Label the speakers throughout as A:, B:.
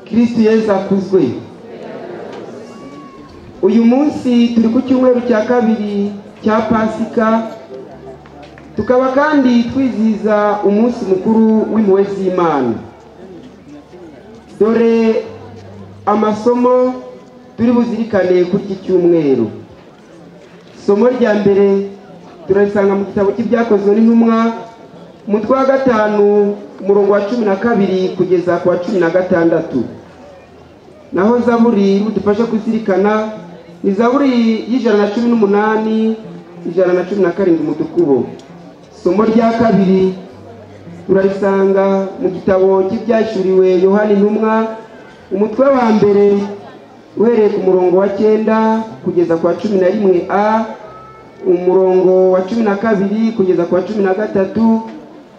A: kristo yesu akuzwe uyu munsi turi ku cyumweru cya kabiri cya pasika tukaba kandi twizihiza umunsi mukuru w'impuhwe z'imana dore amasomo turi buzirikane kuri iki cyumweru isomo rya mbere turarisanga mu gitabo cy'ibyakozwe n'intumwa umutwe wa gatanu umurongo wa cumi na kabiri kugeza ku wa cumi na gatandatu naho zaburi udufasha kuzirikana ni zaburi y'ijana na cumi n'umunani ijana na cumi na karindwi umudukubo isomo rya kabiri turarisanga mu gitabo cy'ibyashyuriwe yohani intumwa umutwe wa mbere uhereye ku murongo wa cyenda kugeza ku wa cumi na rimwe a umurongo wa cumi na kabiri kugeza ku wa cumi na gatatu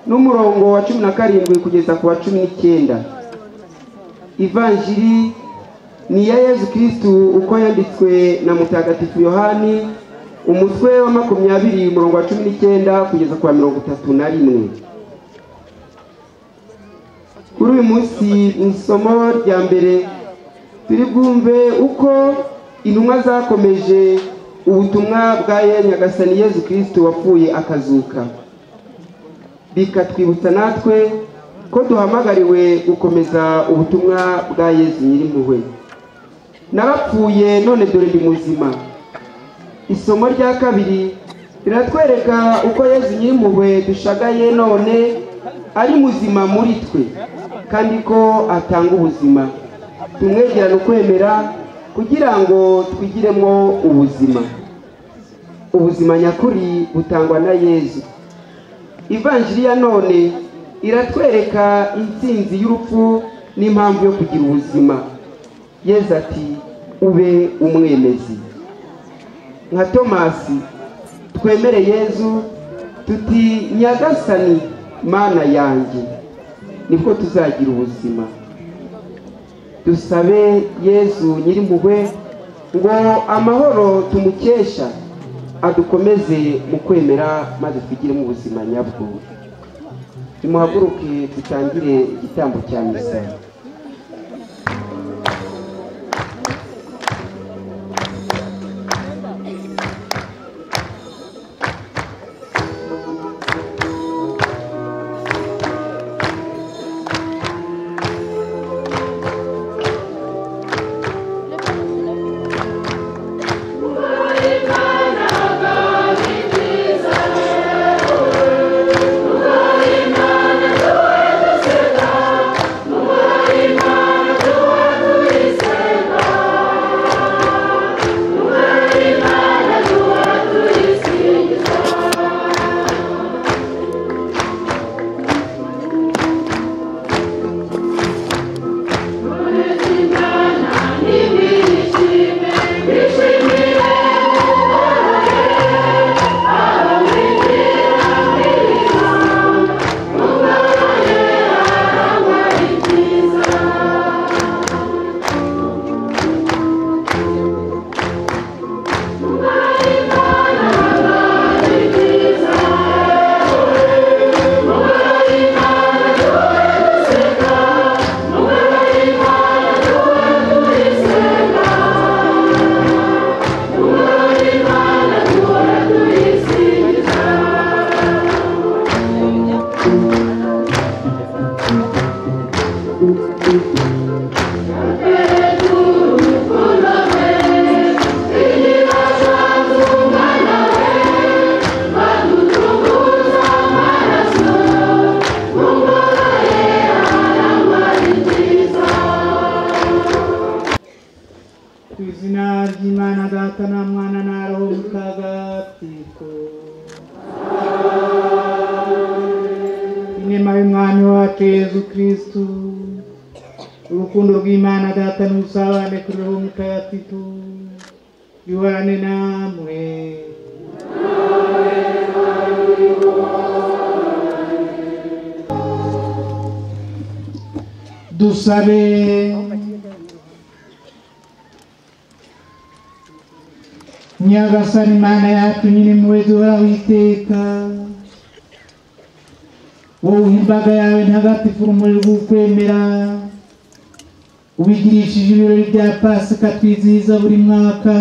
A: n'umurongo wa cumi na karindwi kugeza ku wa cumi n'icyenda ivanjiri ni iya yezu kirisitu uko yanditswe na mutagatifu yohani umutwe wa makumyabiri umurongo wa cumi n'icyenda kugeza ku wa mirongo itatu na rimwe kuri uyu munsi mu isomo rya mbere turi bwumve uko intumwa zakomeje ubutumwa bwa ye nyagasani yezu kirisitu wapfuye akazuka bikatwibutsa natwe ko duhamagariwe gukomeza ubutumwa bwa yezu nyirimpuhwe narapfuye none dore ndi muzima isomo rya kabiri riratwereka uko yezu nyirimpuhwe dushagaye none ari muzima muri twe kandi ko atanga ubuzima tumwegerane ukwemera kugira ngo twigiremo ubuzima ubuzima nyakuri butangwa na yezu ivanjiri ya none iratwereka intsinzi y'urupfu n'impamvu yo kugira ubuzima yezu ati ube umwemezi nka tomasi twemere yezu tuti nyagasani mana yanjye nibwo tuzagira ubuzima dusabe yezu nyirimpuhwe ngo amahoro tumukesha adukomeze mu kwemera maze twigiremo ubuzima nyabwo nimuhaguruke dutangire igitambo cya misa
B: ku izina ry'imana data na mwana na roho mutagatifu inema y'umwami wacu yezu kirisitu urukundo rw'imana data n'ubusabane kuri roho mutagatifu bihorane namwe dusabe nyagasani mana yacu nyine impuhwe duhoraho iteka wowe imbaga yawe ntagatifu urumuri rw'ukwemera ubigirishije ibirori bya pasika twizihiza buri mwaka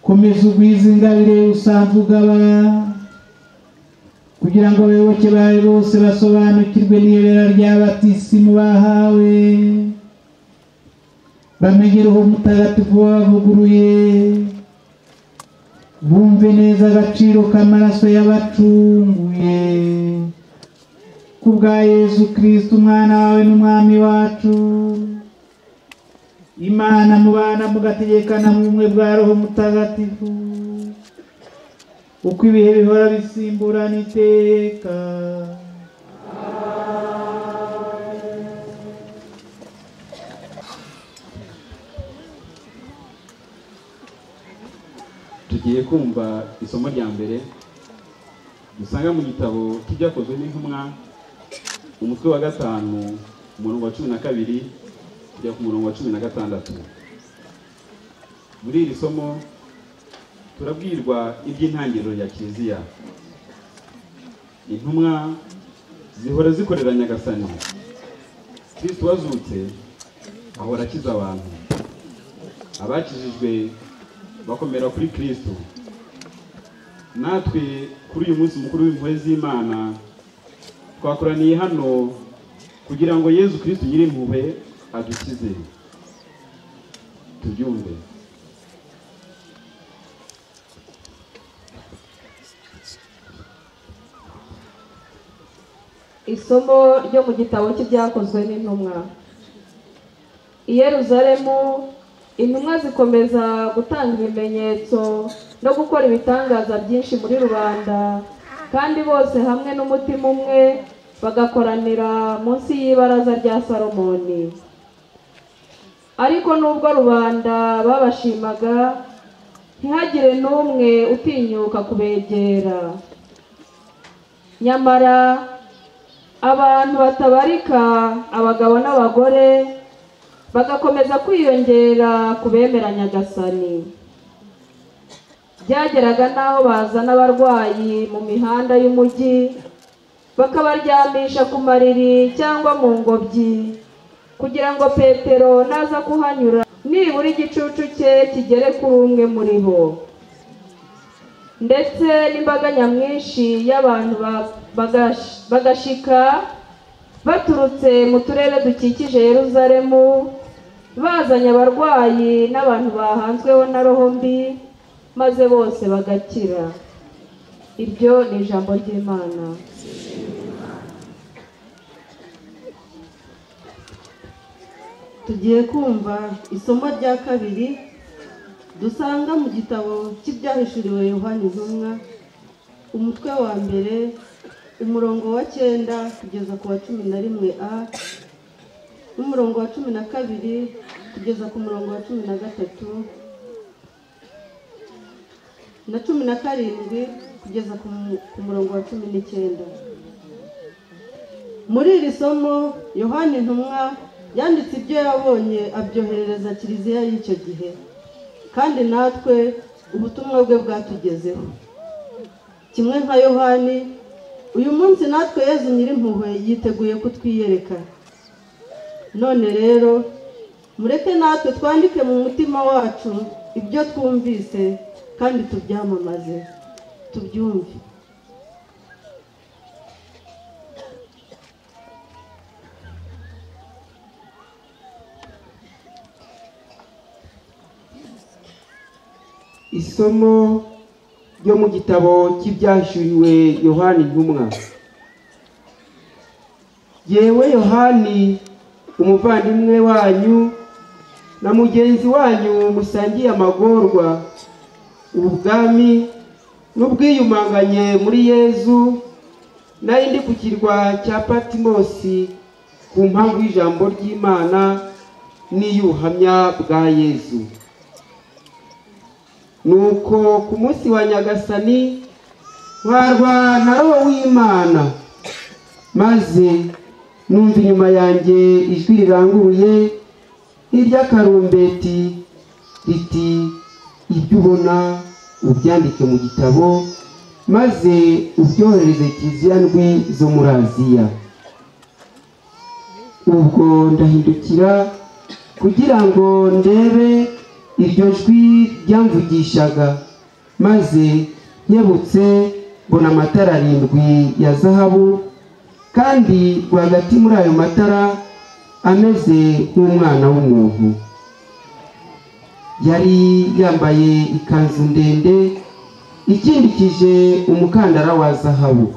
B: komeza ugwize ingabire usanzwe ugabana kugira ngo abayoboke bawe bose basobanukirwe n'ibera rya batisimu bahawe bamenye roho mutagatifu wabavuguruye bumve neza agaciro k'amaraso y'abacunguye kubwa yesu kirisito umwana wawe n'umwami wacu imana mubana mugategekana mu bumwe bwa roho mutagatifu uko ibihe bihora bisimburana iteka
C: tugiye kumva isomo rya mbere dusanga mu gitabo cy'ibyakozwe n'intumwa umutwe wa gatanu umurongo wa cumi na kabiri kujya ku murongo wa cumi na gatandatu muri iri somo turabwirwa iby'intangiriro ya kiliziya intumwa zihora zikorera nyagasani kristo wazutse ahora akiza abantu abakijijwe bakomera kuri kristo natwe kuri uyu munsi mukuru w'impuhwe z'imana twakoraniye hano kugira ngo yezu kristo nyirimpuhwe adukize tubyumve
D: isomo ryo mu gitabo cy'ibyakozwe n'intumwa i yeruzalemu intumwa zikomeza gutanga ibimenyetso no gukora ibitangaza byinshi muri rubanda kandi bose hamwe n'umutima umwe bagakoranira munsi y'ibaraza rya salomoni ariko nubwo rubanda babashimaga ntihagire n'umwe utinyuka kubegera nyamara abantu batabarika abagabo n'abagore bagakomeza kwiyongera ku bemera nyagasani byageraga n'aho bazana abarwayi mu mihanda y'umujyi bakabaryamisha ku mariri cyangwa mu ngobyi kugira ngo petero naza kuhanyura nibura igicucu cye kigere kuri umwe muri bo ndetse n'imbaga nyamwinshi y'abantu ba- bagash- bagashika baturutse mu turere dukikije yeruzalemu bazanye abarwayi n'abantu bahanzweho na roho mbi maze bose bagakira ibyo ni ijambo ry'imana
E: tugiye kumva isomo rya kabiri dusanga mu gitabo cy'ibyahishuriwe yohani intumwa umutwe wa mbere umurongo wa cyenda kugeza ku wa cumi na rimwe a n'umurongo wa cumi na kabiri kugeza ku murongo wa cumi na gatatu na cumi na karindwi kugeza ku mu- ku murongo wa cumi n'icyenda muri iri somo yohani intumwa yanditse ibyo yabonye abyoherereza kiliziya y'icyo gihe kandi natwe ubutumwa bwe bwatugezeho kimwe nka yohani uyu munsi natwe yezu nyirimpuhwe yiteguye kutwiyereka none rero mureke natwe twandike mu mutima wacu ibyo twumvise kandi tubyamamaze tubyumve
A: isomo ryo mu gitabo cy'ibyahishuriwe yohani intumwa yewe yohani umuvandimwe wanyu na mugenzi wanyu musangiye amagorwa ubwami n'ubwiyumanganye muri yezu nari ndi ku kirwa cya patimosi ku mpamvu y'ijambo ry'imana n'iyuhamya bwa yezu nuko ku munsi wa nyagasani barwa na roho w'imana maze numva inyuma yanjye ijwi riranguruye nk'iry'akarumbeti riti ibyo ubona ubyandike mu gitabo maze ubyohereze kiliziya ndwi zo muri aziya ubwo ndahindukira kugira ngo ndebe iryo jwi ryamvugishaga maze nkebutse mbona amatara arindwi ya zahabu kandi rwagati muri ayo matara ameze nk'umwana w'umuntu yari yambaye ikanzu ndende ikindikije umukandara wa zahabu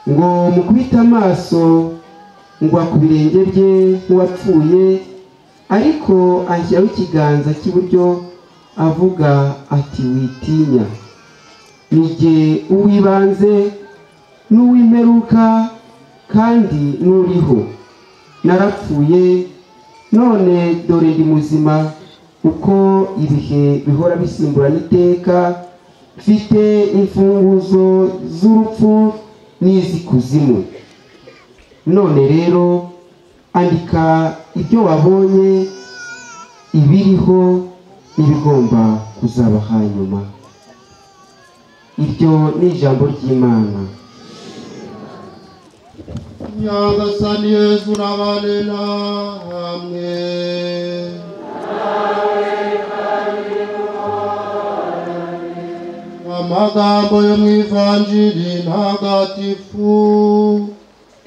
A: ngo mukubite amaso ngwa ku birenge bye nk'uwapfuye ariko ashyiraho ikiganza cy'iburyo avuga ati witinya ni jye uw'ibanze n'uw'imperuka kandi n'uriho narapfuye none dore ndi muzima uko ibihe bihora bisimburana iteka mfite imfunguzo z'urupfu n'iz'ikuzimu none rero andika ibyo wabonye ibiriho n'ibigomba kuzaba hanyuma iryo ni ijambo ry'imana
B: nyagasani yesu n'abanena hamwe amagambo yo mu ivanjiri ntagatifu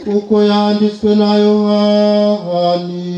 B: kuko yanditswe na yohani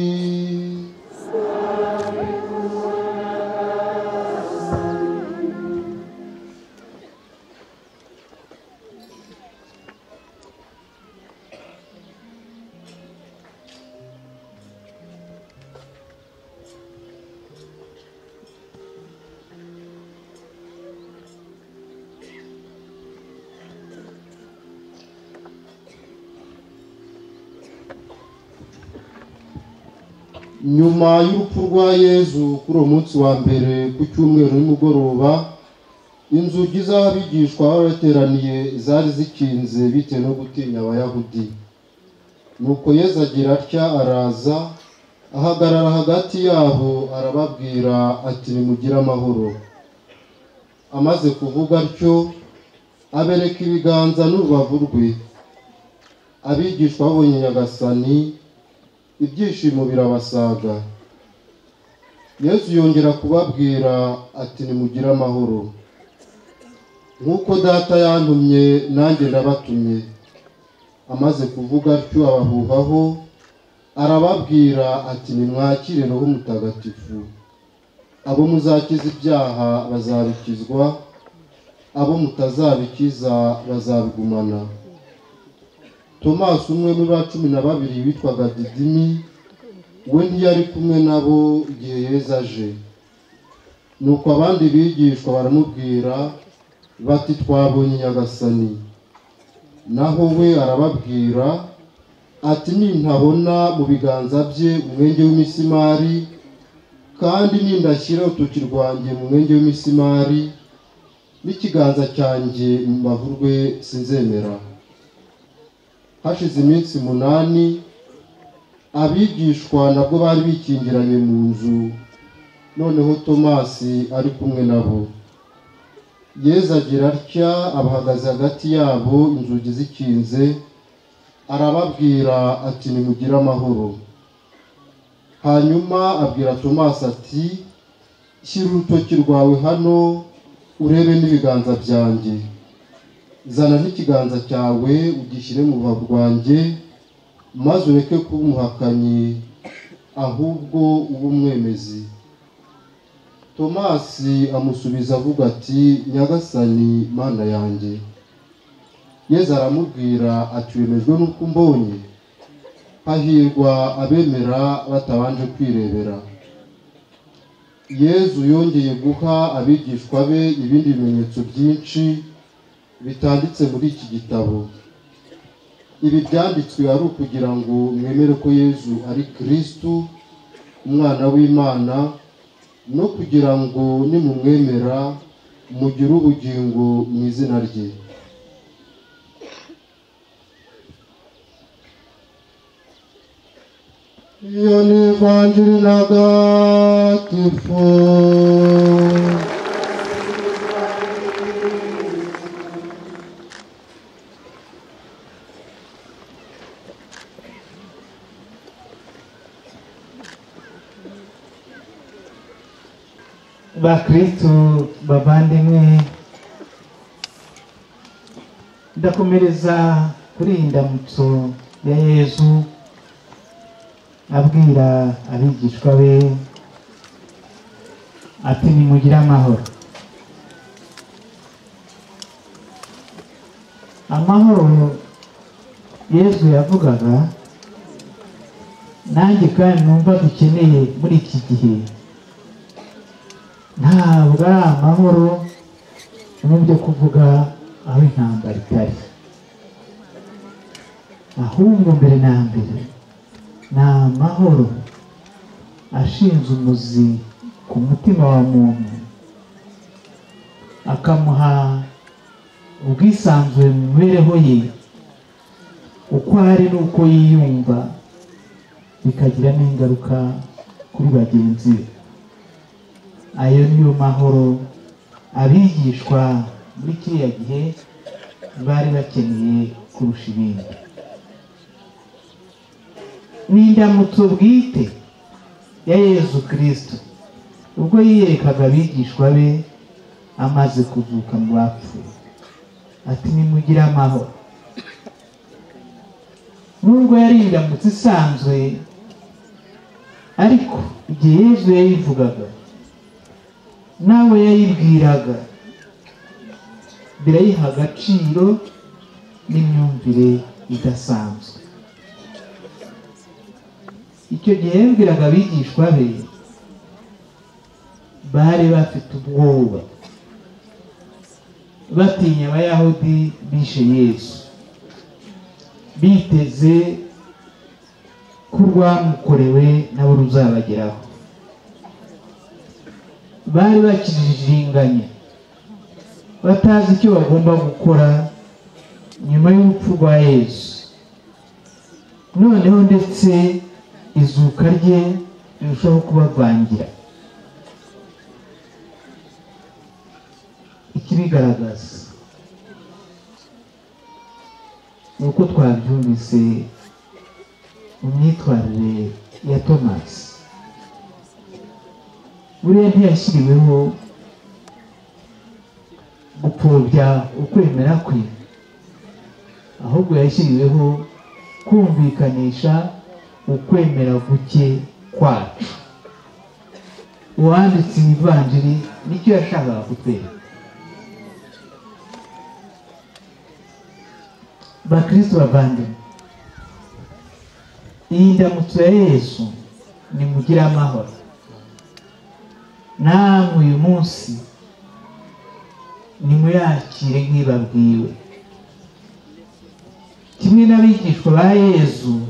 B: nyuma y'urupfu rwa yezu kuri uwo munsi wa mbere ku cyumweru nimugoroba inzugi z'abigishwa bari bateraniye zari zikinze bitewe no gutinya abayahudi nuko yezu agira atya araza ahagarara hagati yabo arababwira ati nimugire amahoro amaze kuvuga atyo abereka ibiganza n'urubavu rwe abigishwa babonye nyagasani ibyishimo birabasaga yesu yongera kubabwira ati nimugire amahoro nk'uko data yantumye nanjye ndabatumye amaze kuvuga atyo abahuhaho arababwira ati nimwakire roho mutagatifu abo muzakiza ibyaha bazabikizwa abo mutazabikiza bazabigumana tomasi umwe muri ba cumi na babiri witwaga didimi we ntiyari kumwe nabo igihe yeza aje nuko abandi bigishwa baramubwira bati twabonye nyagasani naho we arababwira ati nintabona mu biganza bye umwenge w'imisimari kandi nindashyira urutoki rwanjye mu mwenge w'imisimari n'ikiganza cyanjye mu mbavu rwe sinzemera hashize iminsi umunani abigishwa nabwo bari bikingiranye mu nzu noneho tomasi ari kumwe nabo yeza agira atya abahagaze hagati yabo inzugi zikinze arababwira ati nimugire amahoro hanyuma abwira tomasi ati shyira urutoki rwawe hano urebe n'ibiganza byanjye zana n'ikiganza cyawe ugishyire mu rubavu rwanjye maze ureke kuba umuhakanyi ahubwo ube umwemezi tomasi amusubiza avuga ati nyagasani mana yanjye yeza aramubwira ati wemejwe n'uko umbonye hahirwa abemera batabanje kwirebera yezu yongeye guha abigishwa be ibindi bimenyetso byinshi bitanditse muri iki gitabo ibi byanditswe ari ukugira ngo mwemere ko yezu ari kirisitu umwana w'imana no kugira ngo nimumwemera mugire ubugingo mu izina rye iyo ni ivanjiri ntagatifu bakristu bavandimwe ndakomereza kuri iyi ndamutso ya yezu abwira abigishwa be ati nimugire amahoro amahoro yezu yavugaga nanjye kandi numva dukeneye muri iki gihe ntabwo ari amahoro mu byo kuvuga aho intambara itari ahubwo mbere na mbere ni amahoro ashinze umuzi ku mutima wa muntu akamuha ubwisanzure mu mibereho ye uko ari n'uko yiyumva bikagira n'ingaruka kuri bagenzi be ayo niyo mahoro abigishwa muri kiriya gihe bari bakeneye kurusha ibindi ni indamutso bwite ya yezu kirisito ubwo yiyerekaga abigishwa be amaze kuvuka mu bapfuye ati nimugire amahoro nubwo yari indamutso isanzwe ariko igihe yezu yayivugaga nawe yayibwiraga birayiha agaciro n'imyumvire idasanzwe icyo gihe yabwiraga abigishwa be bari bafite ubwoba batinya abayahudi bishe yesu biteze ko urwamukorewe nabo ruzabageraho bari bakiririganya batazi icyo bagomba gukora nyuma y'urupfu rwa yesu noneho ndetse izuka rye rirushaho kubavangira ikibigaragaza uko twabyumvise mu myitwarire ya tomasi buriya ntiyashyiriweho gupfobya ukwemera kwe ahubwo yashyiriweho kumvikanisha ukwemera guke kwacu uwanditse ibivanjiri nicyo yashakaga kutwereka bakristo bavandimwe iyi ndamutso ya yesu nimugire amahoro namwe uyu munsi nimuyakire nk'ibabwiwe kimwe n'abigishwa ba yezu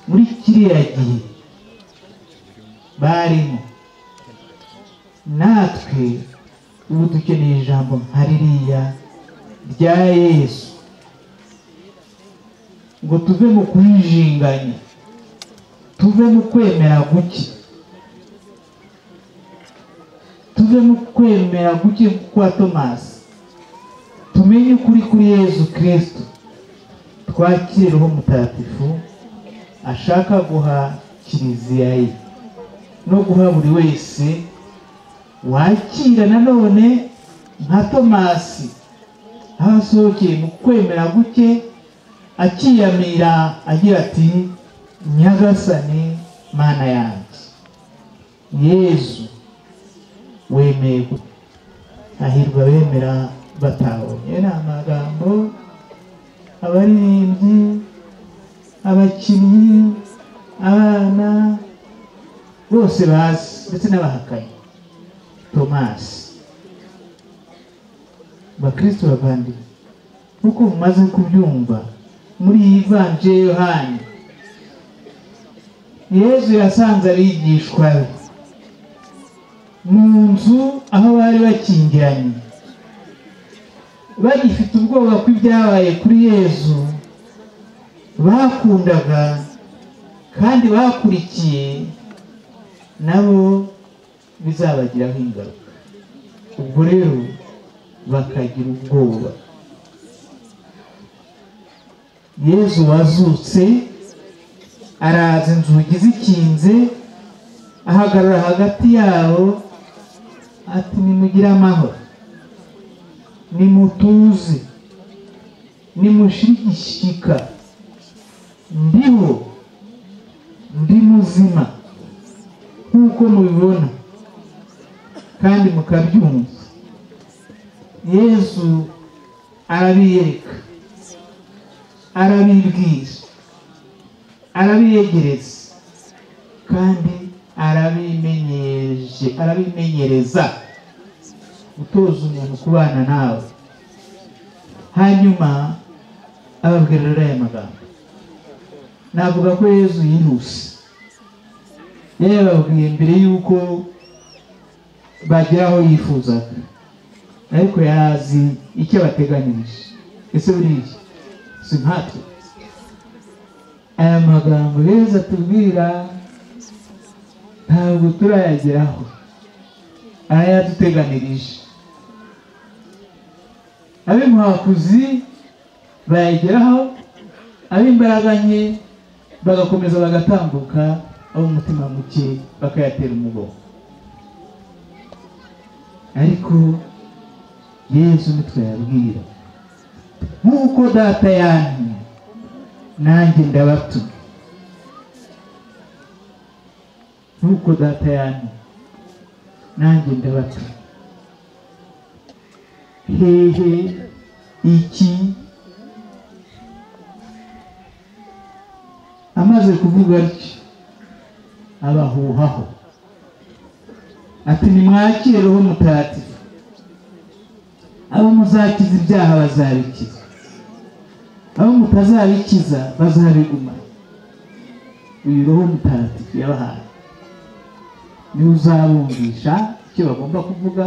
B: muri kiriya gihe barimo natwe ubu dukeneye ijambo nka ririya rya yesu ngo tuve mu kuyijinganya tuve mu kwemera guke tuve mu kwemera guke kwa tomasi tumenye ukuri kuri yezu kirisito twakire uwo mutagatifu ashaka guha kiliziya ye no guha buri wese wakira nanone nka tomasi aho asohokeye mu kwemera guke akiyamira agira ati nyagasani mana yanjye yezu wemeye ahirwa bemera batabonye ni amagambo abaririmbyi abakinnyi abana bose bazi ndetse n'abahakanyi tomasi bakristo bavandimwe nk'uko mumaze kubyumva muri iyi vanje yohani yezu yasanze abigishwa be mu nzu aho bari bakingiranye bagifite ubwoba ko ibyabaye kuri yezu bakundaga kandi bakurikiye nabo bizabagiraho ingaruka ubwo rero bakagira ubwoba yezu wazutse araza inzugi zikinze ahagarara hagati yabo ati nimugire amahoro nimutuze nimushyigikika ndiho ndi muzima nk'uko mubibona kandi mukabyumva yesu arabiyereka arabibwira arabiyegereza kandi arabimenyereje arabimenyereza gutoza umuntu kubana nawe hanyuma ababwira rero aya magambo navuga ko yezu yihuse yababwiye mbere y'uko bagera aho yifuzaga ariko yari azi icyo bateganyirije ese buriya si nkatwe aya magambo yezu atubwira ntabwo turayageraho arayaduteganirije ab'imuhakuzi bayageraho ab'imbaraga nke bagakomeza bagatambuka ab'umutima muke bakayatera umugongo ariko yezu nitwe yabwira nk'uko data yanyu nanjye ndabatuma nk'uko data yanyu nanjye ndabatuma hehe iki amaze kuvuga atyo abahuhaho ati nimwakire roho mutagatifu abo muzakiza ibyaha bazabikiza abo mutazabikiza bazabigumana uyu roho mutagatifu yabahaye niwe uzabumvisha icyo bagomba kuvuga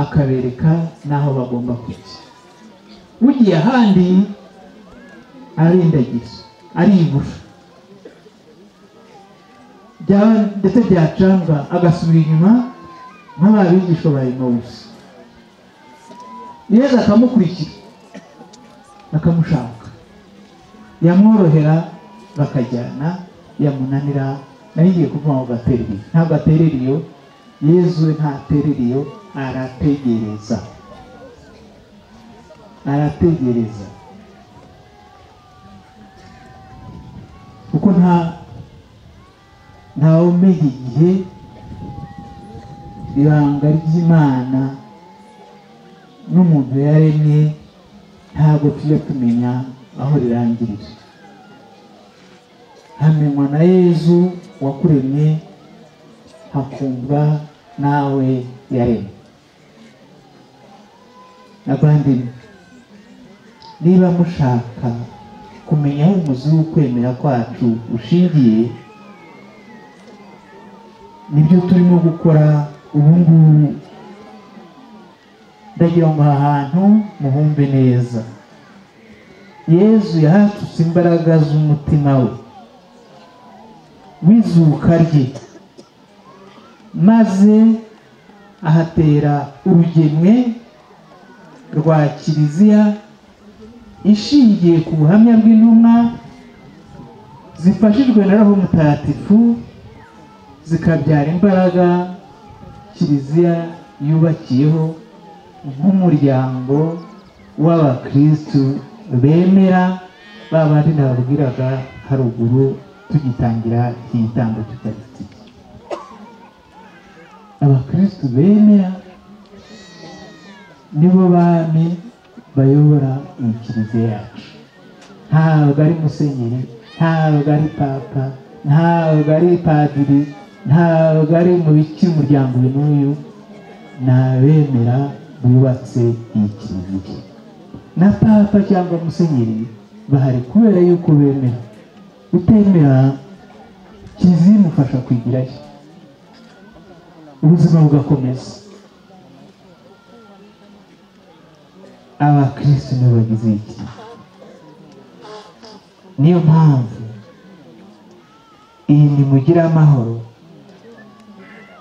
B: akabereka n'aho bagomba kujya ugiye ahandi arindagiza aribura ndetse byacanga agasubira inyuma nk'ababigisha ba emawusi yezu akamukurikira akamushaka yamworohera bakajyana yamunanira nayo igiye kuvuga ngo gaterere iyo ntabwo aterera iyo yezu ntaterera iyo arategereza arategereza kuko nta ntawe umenya igihe ibanga ry'imana n'umuntu yaremye ntabwo tujya tumenya aho rirangirira hamenywa na yezu wakuremye hakumva nawe yaremye abandi niba mushaka kumenya aho umuzi w'ukwemera kwacu ushingiye nibyo turimo gukora ubu ngubu ndagira ngo aha hantu muhumbe neza yezu yahatutse imbaraga z'umutima we w'izuka rye maze ahatera urugemwe rwa kiliziya ishingiye ku buhamya bw'intumwa zifashijwe na roho mutagatifu zikabyara imbaraga kiliziya yubakiyeho nk'umuryango w'abakirisitu bemera ba bandi nababwiraga haruguru tugitangira iyi tambo tukaritike abakirisitu bemera nibo bami bayobora iyi kiliziya yacu ntabwo ari musenyeri ntabwo ari papa ntabwo ari padiri ntabwo ari mu bice umuryango uyu n'uyu ni abemera bubatse iyi kiliziya na papa cyangwa musenyeri bahari kubera yuko bemera utemera kiliziya imufasha kwigirayo ubuzima bugakomeza abakirisitu nibo bagize iyi kiliziya niyo mpamvu iyi nimugire amahoro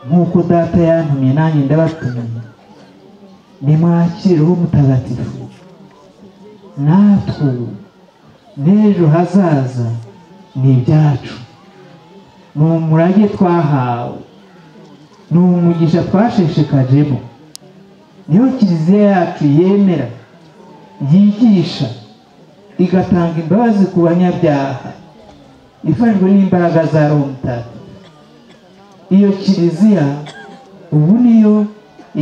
B: nk'uko data yantumye nanjye ndabatumiye nimwakireho mutagatifu natwe n'ejo hazaza ni ibyacu ni umurage twahawe ni umugisha twashishikajemo niyo kiliziya yacu yemera yigisha igatanga imbabazi ku banyabyaha ifashwe n'imbaraga za romutatu iyo kiliziya ubu niyo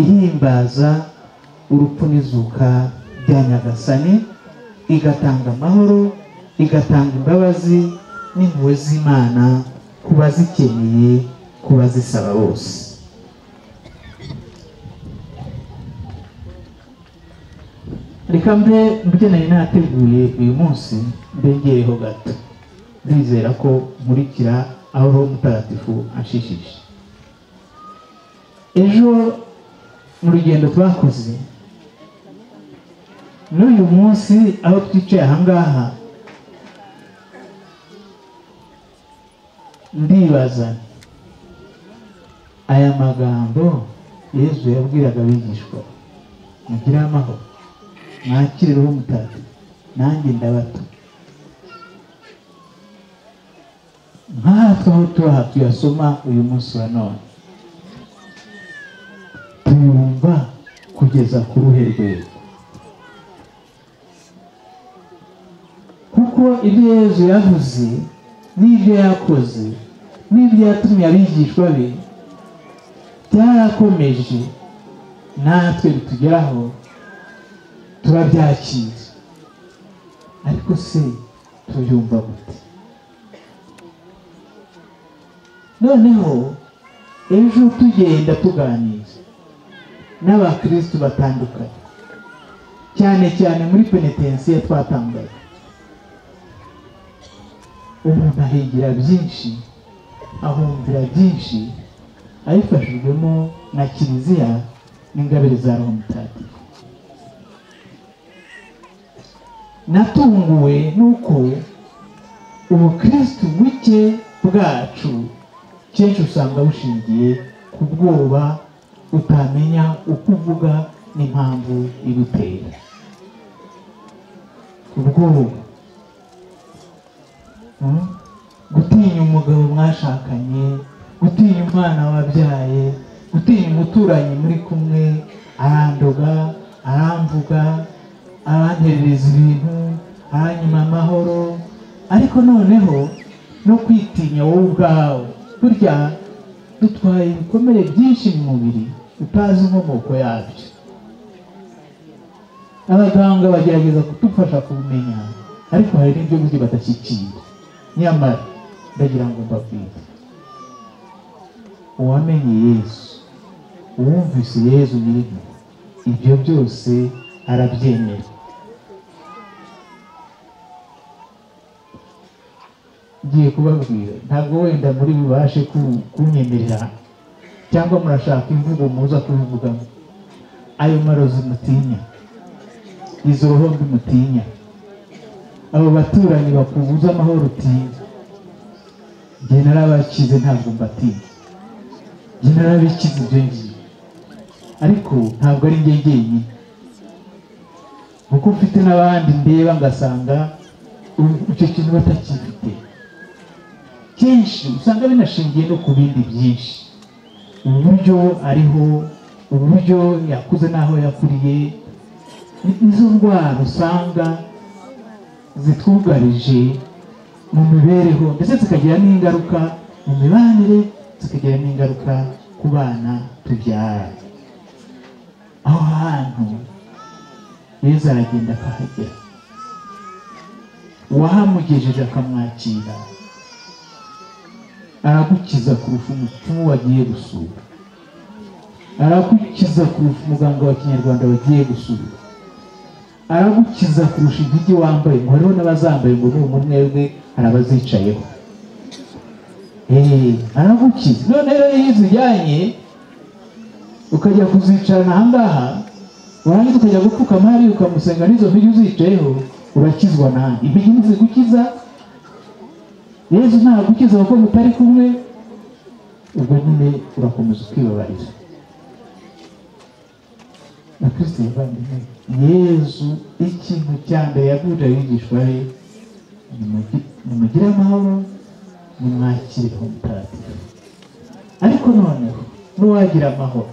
B: ihimbaza urupfu n'izuka bya nyagasani igatanga amahoro igatanga imbabazi n'impuhwe z'imana ku bazikeneye ku bazisaba bose reka mbe mubyo nari nateguye uyu munsi mbengereho gato ndizera ko nkurikira aho roho mutagatifu ashishije ejo mu rugendo twakoze n'uyu munsi aho twicaye ahangaha ndibaza aya magambo yezu yabwiraga abigishwa mugire amahoro mwakire roho mutagatifu nanjye ndabato nk'aha twaho tubaha tuyasoma uyu munsi wa none tuyumva kugeza ku ruhe rwego kuko ibyo yezu yavuze n'ibyo yakoze n'ibyo yatumye abigishwa be byarakomeje natwe bitugeraho turabyakira ariko se tubyumva gute noneho ejo tugenda tuganira n'abakirisitu batandukanye cyane cyane muri penetensiyo twatangaga umuntu ahigira byinshi ahumvira byinshi abifashijwemo na kiliziya n'ingabire za roho mutagatifu natunguwe n'uko ubukirisitu buke bwacu kenshi usanga bushingiye ku bwoba utamenya uko uvuga n'impamvu igutera ubwoba gutinya umugabo mwashakanye gutinya umwana wabyaye gutinya umuturanyi muri kumwe arandoga aramvuga aranterereza ibintu aranyuma amahoro ariko noneho no kwitinya wowe ubwawe burya dutwaye ibikomere byinshi mu mubiri utazi inkomoko yabyo abaganga bagerageza kudufasha kubimenya ariko hari n'ibyo buryo badashyikira nyamara ndagira ngo mbabwire uwamenye yesu uwumvise yesu nyirimo ibyo byose arabyemera ngiye kubabwira ntabwo wenda muri bubashe kunyemerera cyangwa murashaka imvugo muza kubivugamo ayo marozi mutinya izo roho mbi mutinya abo baturanyi bakubuza amahoro utinya njye narabakize ntabwo mbatinya njye narabikize ibyo ngiye ariko ntabwo ari njye njyenyine kuko mfite n'abandi ndeba ngasanga icyo kintu batakifite kenshi usanga binashingiye no ku bindi byinshi uburyo ariho uburyo yakuze n'aho yakuriye izo ndwara usanga zitwugarije mu mibereho ndetse zikagira n'ingaruka mu mibanire zikagira n'ingaruka ku bana tubyara aho hantu yezu aragenda akahagera uwahamugejeje akamwakira aragukiza kurusha umupfumu wagiye gusura aragukiza kurusha umuganga wa kinyarwanda wagiye gusura aragukiza kurusha intege wambaye ngo hariho n'abazambaye ngo ni umwebwe hari abazicayeho aragukiza none rero iyo uzijyanye ukajya kuzicarana aha ngaha warangiza ukajya gupfukama hariya ukamusenga n'izo mpigi uzicayeho urakizwa nabi impigi ntizigukiza yezu ntabwo ukiza kuko mutari kumwe ubwo nyine urakomeza ukibabarira na kirisite muvandimwe yezu ikintu cya mbere yagurira abigishwa be nimugire amahoro nimwakire ho mutagatifu ariko noneho n'uwagira amahoro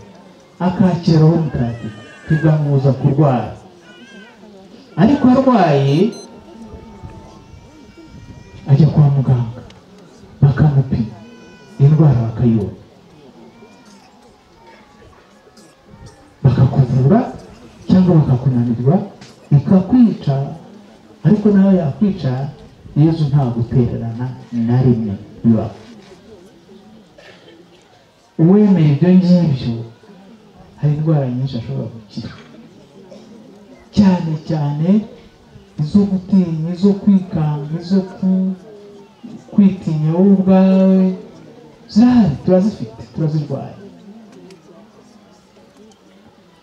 B: akakira uwo mutagatifu tugamuza kurwara ariko arwaye ajya kwa muganga bakamupima indwara bakayibona bakakuvura cyangwa bakakunanirwa bikakwica ariko nawe yakwica yezu nta gutererana na rimwe bibaho uwemera ibyo ngibyo hari indwara nyinshi ashobora gukira cyane cyane izo gutinya izo kwikanga izo ku- kwitinya wowe ubwawe zirahari turazifite turazirwaye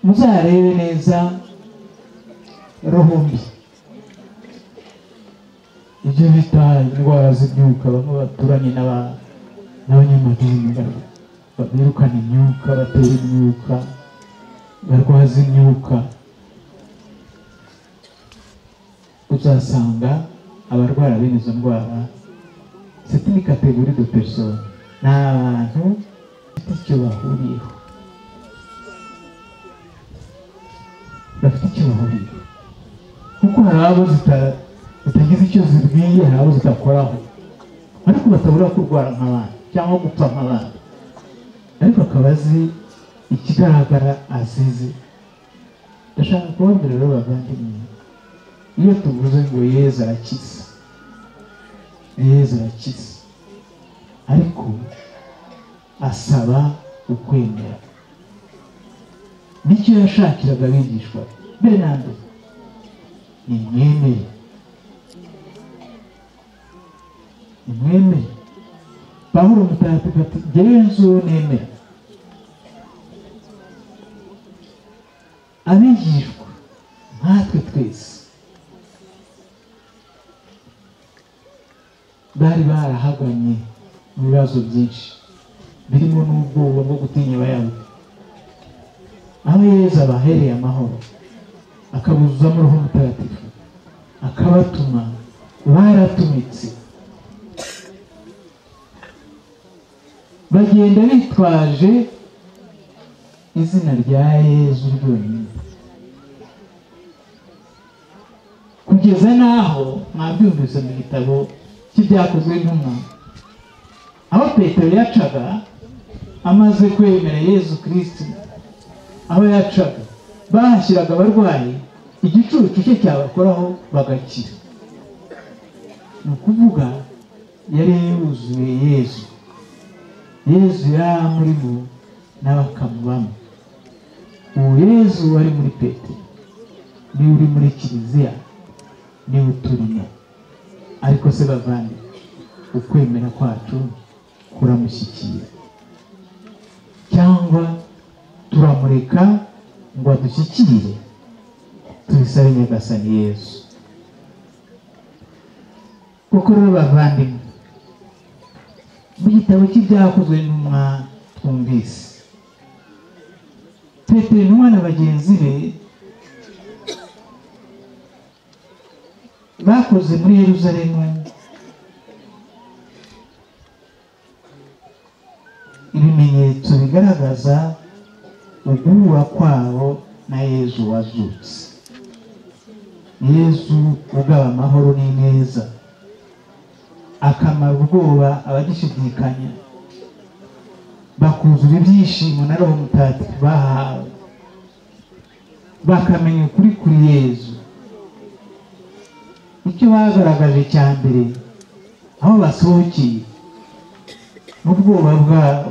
B: muzarebe neza roho mbi ibyo bita indwara z'ibyuka bamwe baturanye n'aba- n'abanyamadini bar- ba- birukana imyuka batera imyuka barwaza imyuka uzasanga abarwara bene izo ndwara c'est une catégorie de personnes ni abantu bafite icyo bahuriyeho bafite icyo bahuriyeho kuko hari abo zita- zitagize icyo zibwiye hari abo zitakoraho ariko batabura kurwara nk'abandi cyangwa gupfa nk'abandi ariko akaba azi ikigaragara azizi ndashaka kubabwira rero bavandimwe iyo tuvuze ngo yezu arakiza yezu arakiza ariko asaba ukwemera nicyo yashakiraga abigishwa be. benande ni mwemere ni mwemere pawulo mutagatifu ati jyewe nzi uwo nemera abigishwa nkatwe twese bari barahaganye mu bibazo byinshi birimo n'ubwoba bwo gutinya abayahudi aho yezu abahereye amahoro akabuzuzamo uruhu mutagatifu akabatuma baratumitse bagenda bitwaje izina rya yezu ryonyine kugeza n'aho mwabyumvise mu gitabo cy'ibyakozwe n'intumwa aho petero yacaga amaze kwemera yezu kirisiti aho yacaga bahashyiraga abarwayi igicucu cye cyabakoraho bagakira ni ukuvuga yari yuzuye yezu yezu yari muri bo nawe akamubamo uwo yezu wari muri petero niwe uri muri kiliziya niwe uturimo ariko se bavande ukwemera kwacu kuramushyikira cyangwa turamureka ngo adushyikire tubisabe nyagasani yezu koko rero bavandimwe mu gitabo cy'ibyakozwe n'umwa twumvise petero intumwa na bagenzi be bakoze muri yeruzalemu ibimenyetso bigaragaza uguhura kwabo na yezu wazutse yezu ugaba amahoro n'ineza akamara ubwoba abagishidikanya bakuzura ibyishimo na roho mutagatifu bahawe bakamenya ukuri kuri yezu icyo bagaragaje cya mbere aho basohokeye n'ubwoba bwabo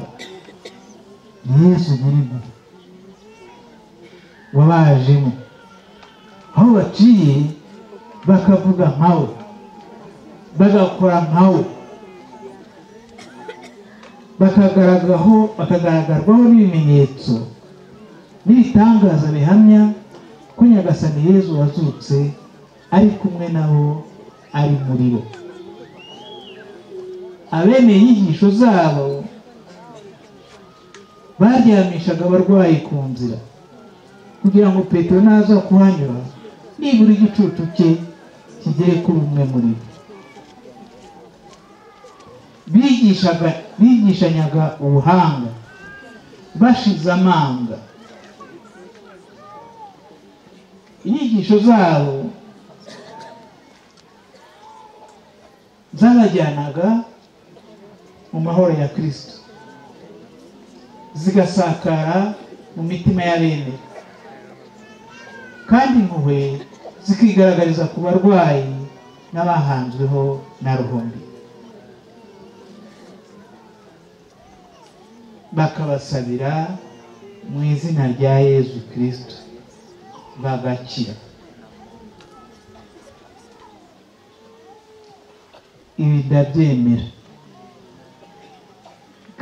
B: ni yesu burimo wabajemo aho baciye bakavuga nkawe bagakora nkawe bakagaragaho bakagaragarwaho n'ibimenyetso n'ibitangaza bihamya ko nyagasani yezu wazutse ari kumwe nabo ari muri bo abemeye inyigisho zabo baryamishaga abarwayi ku nzira kugira ngo petero naza kuhanyura nibura igicucu cye kigere kuri umwe muri bo bigishaga bigishanyaga ubuhanga bashize amanga inyigisho zabo zabajyanaga mu mahoro ya kirisito zigasakara mu mitima y'abemera kandi impuhwe zikigaragariza ku barwayi n'abahanzweho na ruhumbi bakabasabira mu izina rya yezu kirisito bagakira ibi ndabyemera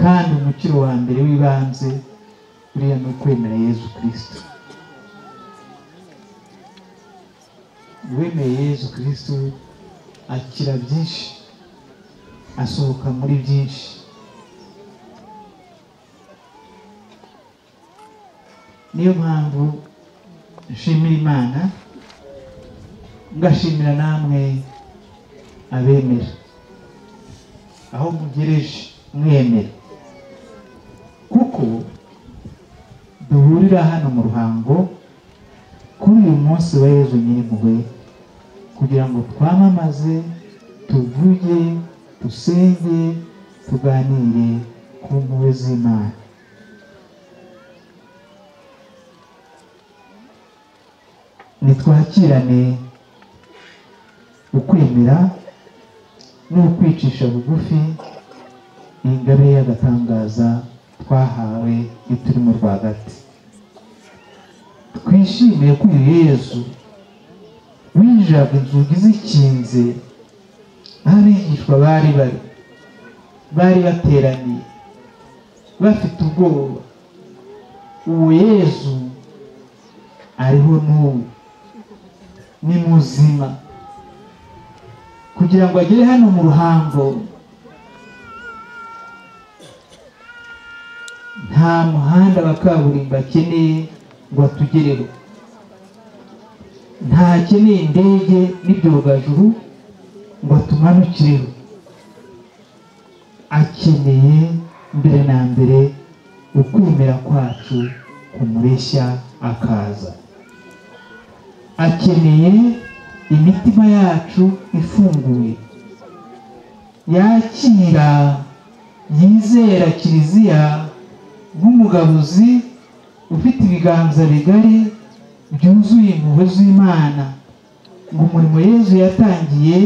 B: kandi umukiro wa mbere w'ibanze buriya ni ukwemera yezu kirisito uwemeye yezu kirisito akira byinshi asohoka muri byinshi niyo mpamvu nshimira imana ngashimira namwe abemera aho mugereje mwemera kuko duhurira hano mu ruhango kuri uyu munsi wa yezu nyir'impuhwe kugira ngo twamamaze tuvuge dusenge tuganire ku mpuhwe z'imana nitwakirane ukwemera n'ukwicisha bugufi ingabe y'agatangaza twahawe iyo turi mu rwagati twishimiye ko uyu yezu winjiraga inzugi zikinze aho abigishwa bari bari bari bateraniye bafite ubwoba uwo yezu ariho n'ubu ni muzima kugira ngo agere hano mu ruhango nta muhanda wa kaburimbo akeneye ngo atugereho ntakeneye indege n'ibyogajuru ngo atumanukireho akeneye mbere na mbere ukwemera kwacu kumureshya akaza akeneye imitima yacu ifunguye yakira yizera kiliziya nk'umugabuzi ufite ibiganza bigari byuzuye impuhwe z'imana ngo umurimo yezu yatangiye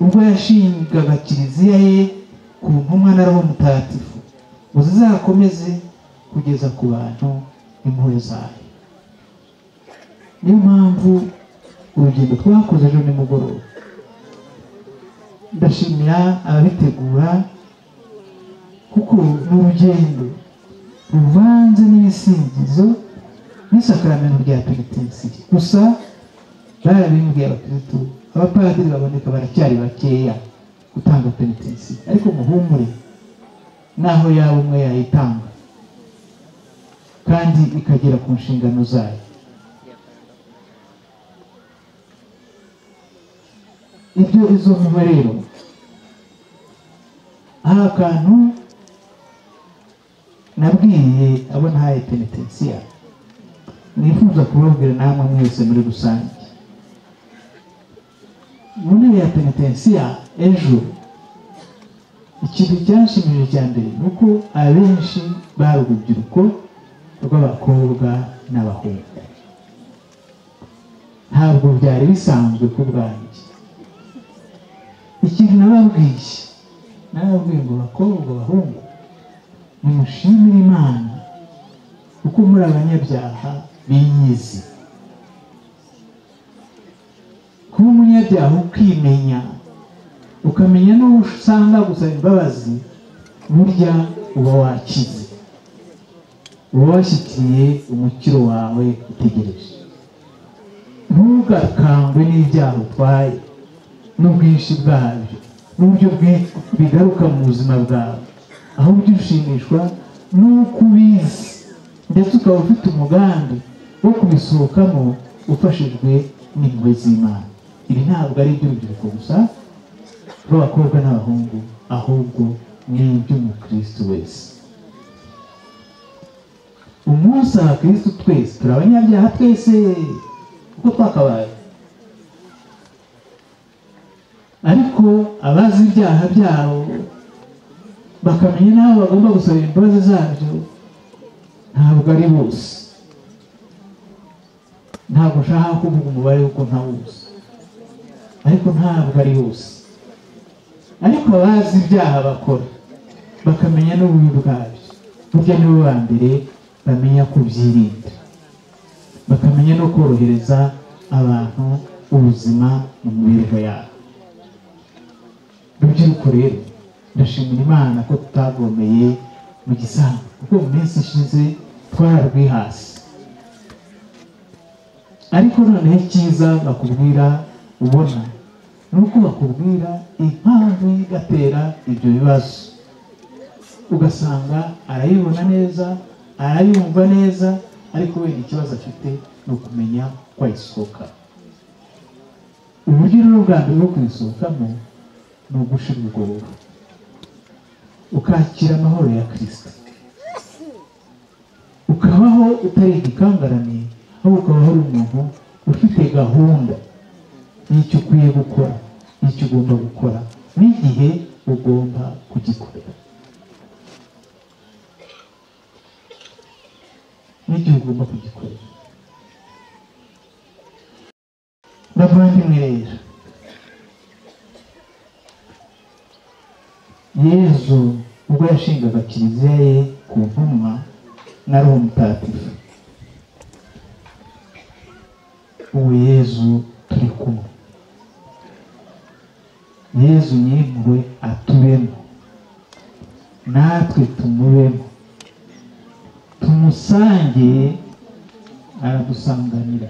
B: ubwo yashingaga kiliziya ye ku ntumwa na roho mutagatifu ngo zizakomeze kugeza ku bantu impuhwe zayo niyo mpamvu urugendo twakoze ejo nimugoroba ndashimira ababitegura kuko ni urugendo ruvanze n'ibisingizo n'isakaramento rya penitensiye gusa barabimbwiye abakirisitu abapadiri baboneka baracyari bakeya gutanga penitensiye ariko muhumure naho yaba umwe yayitanga kandi ikagera ku nshingano zayo ibyo izo mpuhwe rero hari akantu nabwiye abo ntaye penitensiya nifuza kubabwira namwe mwese muri rusange mu ntebe ya penitensiya ejo ikintu cyanshimije cya mbere ni uko abenshi bari urubyiruko rw'abakobwa n'abahungu ntabwo byari bisanzwe ku bwanjye ikintu nababwiye nababwiye ngo bakobwa bahungu nimushimire imana kuko muri abanyabyaha biyizi kuba umunyabyaha ukimenya ukamenya n'uwo usanga gusaba imbabazi burya uba wakize uba washyikiye umukiro wawe utegereje ntugakangwe n'ibyaha utwaye n'ubwinshi bwabyo n'uburyo bigaruka mu buzima bwawe aho ujya ushimishwa n'uko ubizi ndetse ukaba ufite umugambi wo kubisohokamo ufashijwe n'impuhwe z'imana ibi ntabwo ari iby'urubyiruko gusa rw'abakobwa n'abahungu ahubwo ni iby'umukristo wese umunsi abakirisitu twese turi abanyabyaha twese uko twakabaye ariko abazi ibyaha byabo bakamenya n'aho bagomba gusabira imbabazi zabyo ntabwo ari bose ntabwo nshaka kuvuga umubare w'uko ntawuzi ariko ntabwo ari bose ariko abazi ibyaha bakora bakamenya n'ububi bwabyo burya nibo ba mbere bamenya kubyirinda bakamenya no korohereza abantu ubuzima mu mibereho yabo rubyiruko rero ndashimira imana ko tutagomeye mu gisambu kuko mu minsi ishize twararwi hasi ariko noneho icyiza bakubwira ubona ni uko bakubwira impamvu igatera ibyo bibazo ugasanga arayibona neza arayumva neza ariko wenda ikibazo afite ni ukumenya ko ayisohoka uburyo rero bwa mbere bwo kuyisohokamo ni ugushira ubwoba ukakira amahoro ya kirisita ukabaho utari igikangarane ahubwo ukaba uri umuntu ufite gahunda y'icyo ukwiye gukora n'icyo ugomba gukora n'igihe ugomba kugikorera n'igihe ugomba kugikorera bavandimwe rero yezu ubwo yashingaga kiliziya ye ku ntumwa na roho mutagatifu ubu yezu turi kumwe yezu nyir'impuhwe aturemo natwe tumubemo tumusange aradusanganira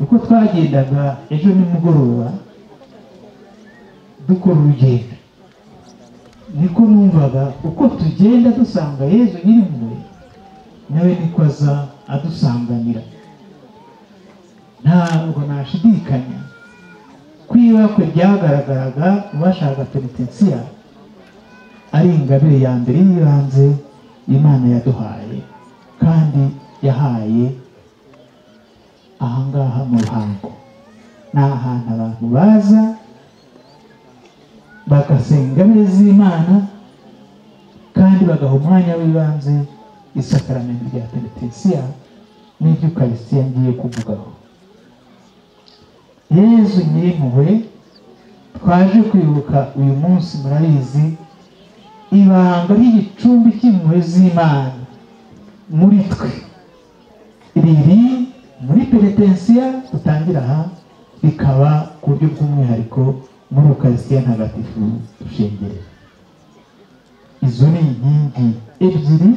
B: uko twagendaga ejo nimugoroba dukora urugendo niko numvaga uko tugenda dusanga yezu nyir'impuhwe nawe niko aza adusanganira ntabwo nashidikanya kwibakwe ryagaragaraga mu bashaka penitensiya ari ingabire ya mbere y'ibanze imana yaduhaye kandi yahaye ahangaha mu ruhango ni ahantu abantu baza bagasenga ingabire z'imana kandi bagaha umwanya w'ibanze isakaramentu rya penitensiya n'iby'ukarisitiya ngiye kuvugaho yezu nyir'impuhwe twaje kwibuka uyu munsi murabizi ibanga ry'igicumbi cy'impuhwe z'imana muri twe riri muri peretensiya dutangira aha rikaba ku buryo bw'umwihariko muri ukarisitiya ntagatifu dushengerera izo ni inkingi ebyiri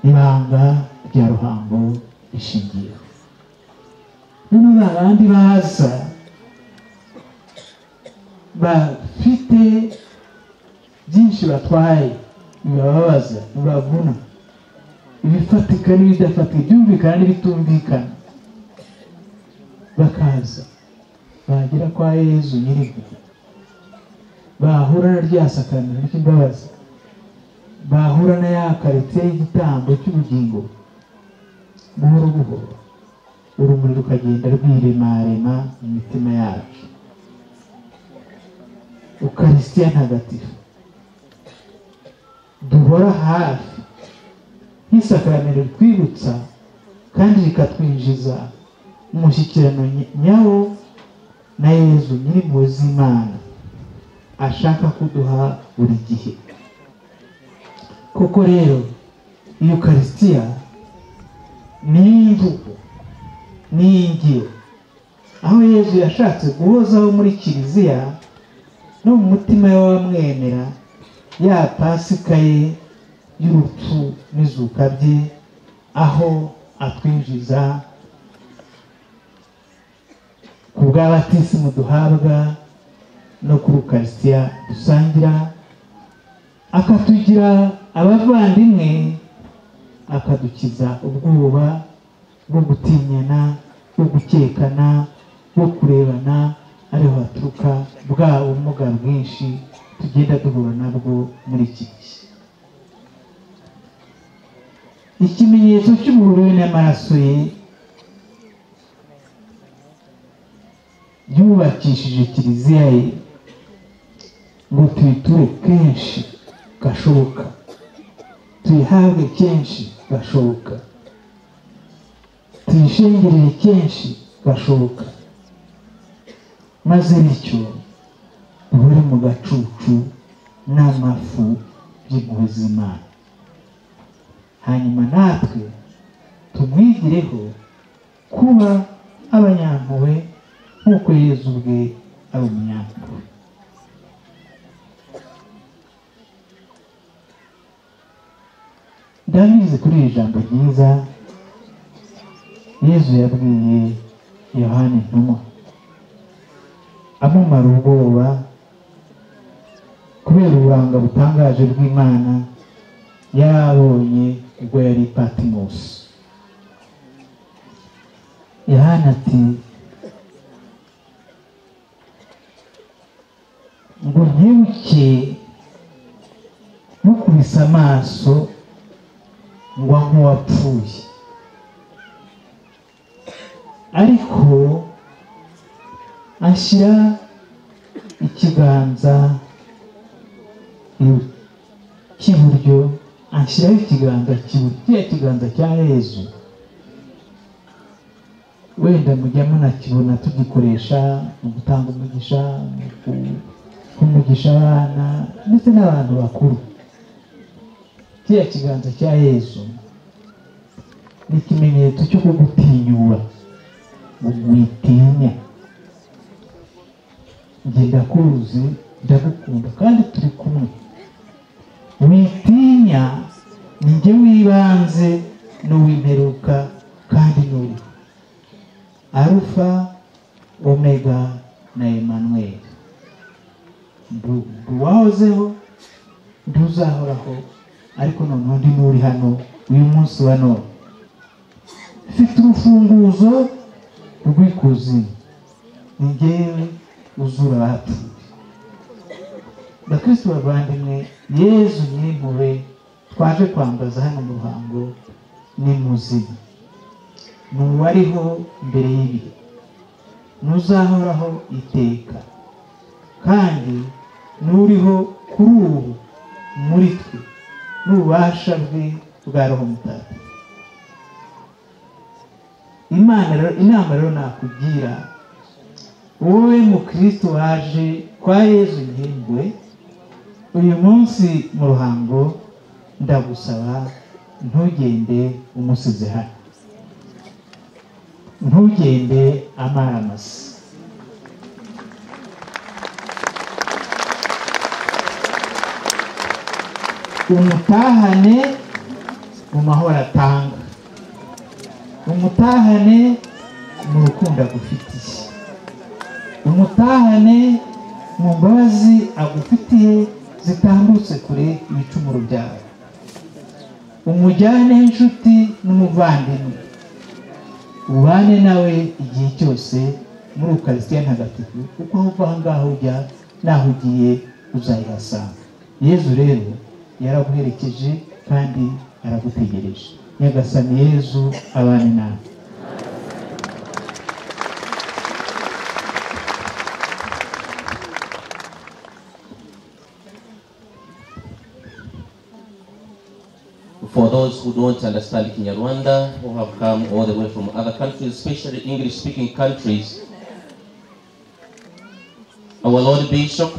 B: ibanga rya ruhango rishingiyeho noneho hari abandi baza bafite byinshi batwaye bibababaza ntibavuna ibifatika n'ibidafatika ibyumvikana n'ibitumvikana bakaza bagera kwa yezu nyir'impuhwe bahura na rya sakramento ry'imbabazi bahura na ya karitsiye y'igitambo cy'ubugingo buhoro buhoro urumuri rukagenda rwiremarema mu mitima yacu ukarisitiya ntagatifu duhora hafi nk'isakaramentu ritwibutsa kandi rikatwinjiza mu mushyikirano nyawo na yezu nyir'impuhwe z'imana ashaka kuduha buri gihe koko rero yukarisitiya ni imvugo n'iyingiro aho yezu yashatse guhozaho muri kiliziya no mu mutima w'abamwemera ya pasika ye y'urupfu n'izuka bye aho atwinjiza ku bw'abatisimu duhabwa no ku rukarisitiya dusangira akatugira abavandimwe akadukiza ubwoba bwo gutinyana bwo gukekana bwo kurebana ariho haturuka bwa bumuga bwinshi tugenda duhura nabwo muri iki gihe ikimenyetso cy'umuntu we n'amaraso ye yubakishije kiliziya ye ngo tuyiture kenshi gashoboka tuyihabwe kenshi gashoboka tuyishingirire kenshi gashoboka maze bityo duhure mu gacucu n'amafu by'impuhwe z'imana hanyuma natwe tumwigireho kuba abanyampuhwe nk'uko yezu ubwe ari umunyampuhwe ndabizi kuri iri jambo ryiza yezu yabwiye yohani ntumwa amumara ubwoba kubera uburanga butangaje bw'imana yarabonye ubwo yari patimusi yohani ati ngo ntibuke mukubise amaso ngwa nk'uwapfuye ariko ashyira ikiganza cy'iburyo ashyiraho ikiganza cy'iburyo kiriya kiganza cya yezu wenda mujya munakibona tugikoresha mu gutanga umugisha mu kumugisha abana ndetse n'abantu bakuru kiriya kiganza cya yezu ni ikimenyetso cyo kugutinyura witinya njye ndakuzi ndagukunda kandi turi kumwe witinya njye w'ibanze n'uw'imperuka kandi n'uri arufa omega na emanuel nduwahozeho ntuzahoraho ariko noneho ndi n'uri hano uyu munsi wa none mfite urufunguzo rw'ikuzimu ni ngewe uzura abapfuye bakristo bavandimwe yezu nyir'impuhwe twaje kwambaza hano mu ruhango ni muzima ni uwariho mbere y'ibihe ntuzahoraho iteka kandi n'uriho kuri ubu muri twe n'ububasha bwe bwa roho mutagatifu imana rero inama rero nakugira wowe mukristo waje kwa yezu nkingwe uyu munsi mu ruhango ndagusaba ntugende umusize hano ntugende amaramasi umutahane mu mahoro atanga umutahane mu rukundo agufitiye umutahane mu mbabazi agufitiye zitambutse kure ibicumuro byawe umujyane inshuti n'umuvandimwe ubane nawe igihe cyose muri ukarisitiya ntagatifu kuko aho uva aho ngaho ujya naho ugiye uzayihasanga yezu rero yaraguherekeje kandi aragutegereje nyagasani yezu abane nawe
F: For those who don't understand Kinyarwanda, who have come all the way from other countries, especially English speaking countries, our Lord Bishop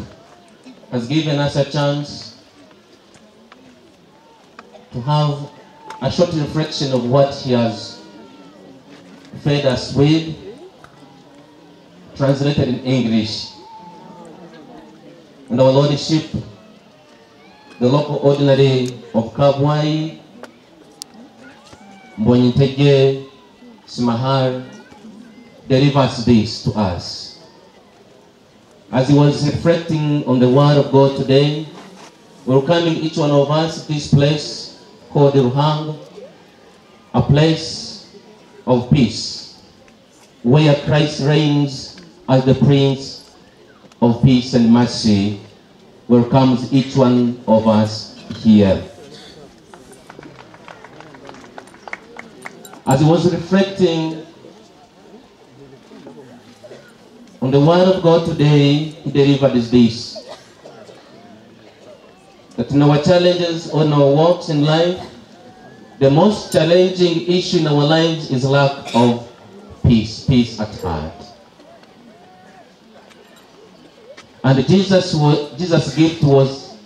F: has given us a chance to have a short reflection of what he has fed us with, translated in English. And our Lordship, the local ordinary of Kabwai, Mbonyintege Simahar, delivers this to us. As he was reflecting on the Word of God today, welcoming each one of us to this place called Ruhang, a place of peace, where Christ reigns as the Prince of Peace and Mercy, welcomes each one of us here. As he was reflecting on the word of God today, he delivered is this. That in our challenges on our walks in life, the most challenging issue in our lives is lack of peace, peace at heart. And Jesus wa- Jesus' gift was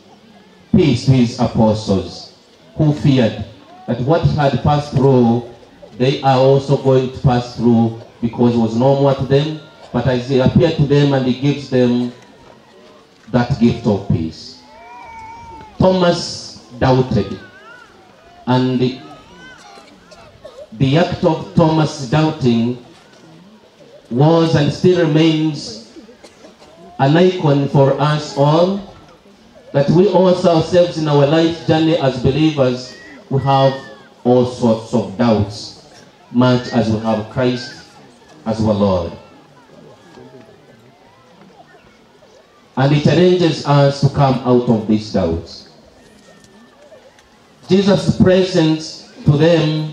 F: peace to his apostles, who feared that what had passed through, they are also going to pass through because it was normal to them. But as he appeared to them and he gives them that gift of peace. Thomas doubted. And the, the act of Thomas doubting was and still remains an icon for us all that we also ourselves in our life journey as believers we have all sorts of doubts much as we have christ as our lord and he challenges us to come out of these doubts jesus presence to them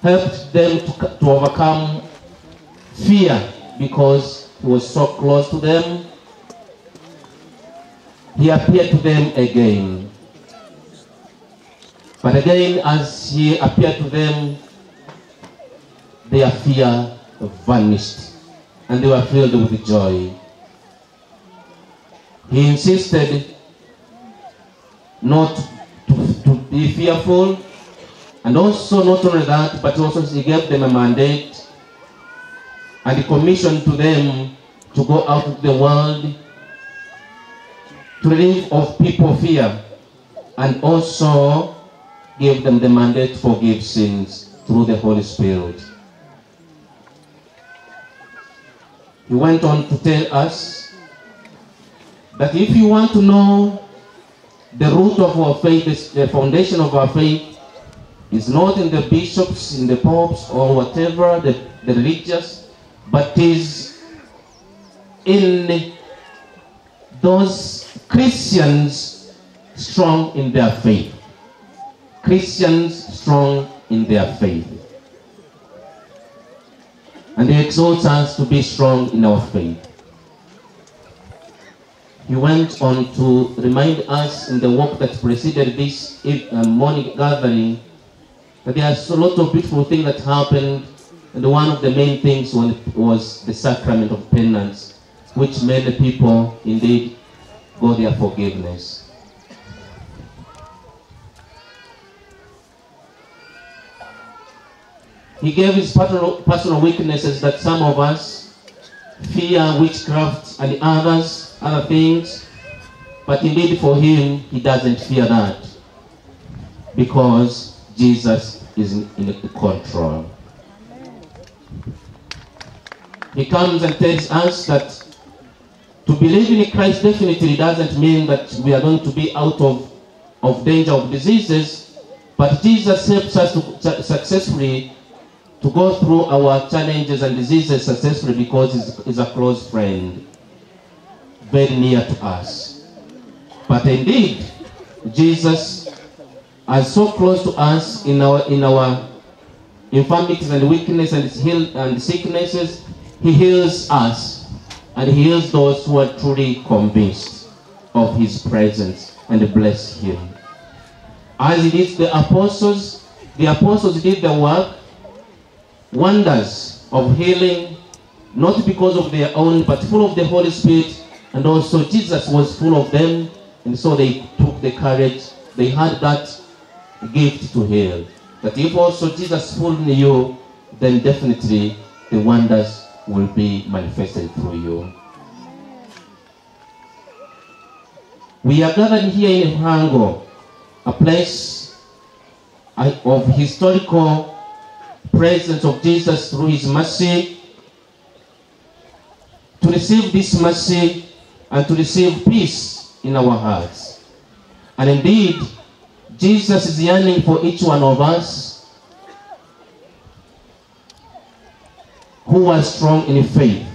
F: helped them to, to overcome fear because he was so close to them. He appeared to them again. But again, as he appeared to them, their fear vanished and they were filled with joy. He insisted not to, to be fearful, and also not only that, but also he gave them a mandate and commissioned to them to go out of the world to relieve of people fear and also gave them the mandate to forgive sins through the Holy Spirit. He went on to tell us that if you want to know the root of our faith, the foundation of our faith, is not in the bishops, in the popes, or whatever, the, the religious, but is in those Christians strong in their faith. Christians strong in their faith. And he exhorts us to be strong in our faith. He went on to remind us in the walk that preceded this eve- uh, morning gathering that there are a lot of beautiful things that happened and one of the main things was the sacrament of penance, which made the people indeed go their forgiveness. He gave his personal, personal weaknesses that some of us fear witchcraft and others, other things, but indeed for him, he doesn't fear that because Jesus is in, in control. He comes and tells us that to believe in Christ definitely doesn't mean that we are going to be out of, of danger of diseases, but Jesus helps us to su- successfully to go through our challenges and diseases successfully because he's, he's a close friend, very near to us. But indeed, Jesus is so close to us in our in our infirmities and weakness and heal and sicknesses he heals us and he heals those who are truly convinced of his presence and bless him. As it is the apostles, the apostles did the work, wonders of healing, not because of their own, but full of the Holy Spirit, and also Jesus was full of them, and so they took the courage, they had that gift to heal. That if also Jesus full in you, then definitely the wonders will be manifested through you. We are gathered here in Hango, a place of historical presence of Jesus through his mercy, to receive this mercy and to receive peace in our hearts. And indeed, Jesus is yearning for each one of us who are strong in faith.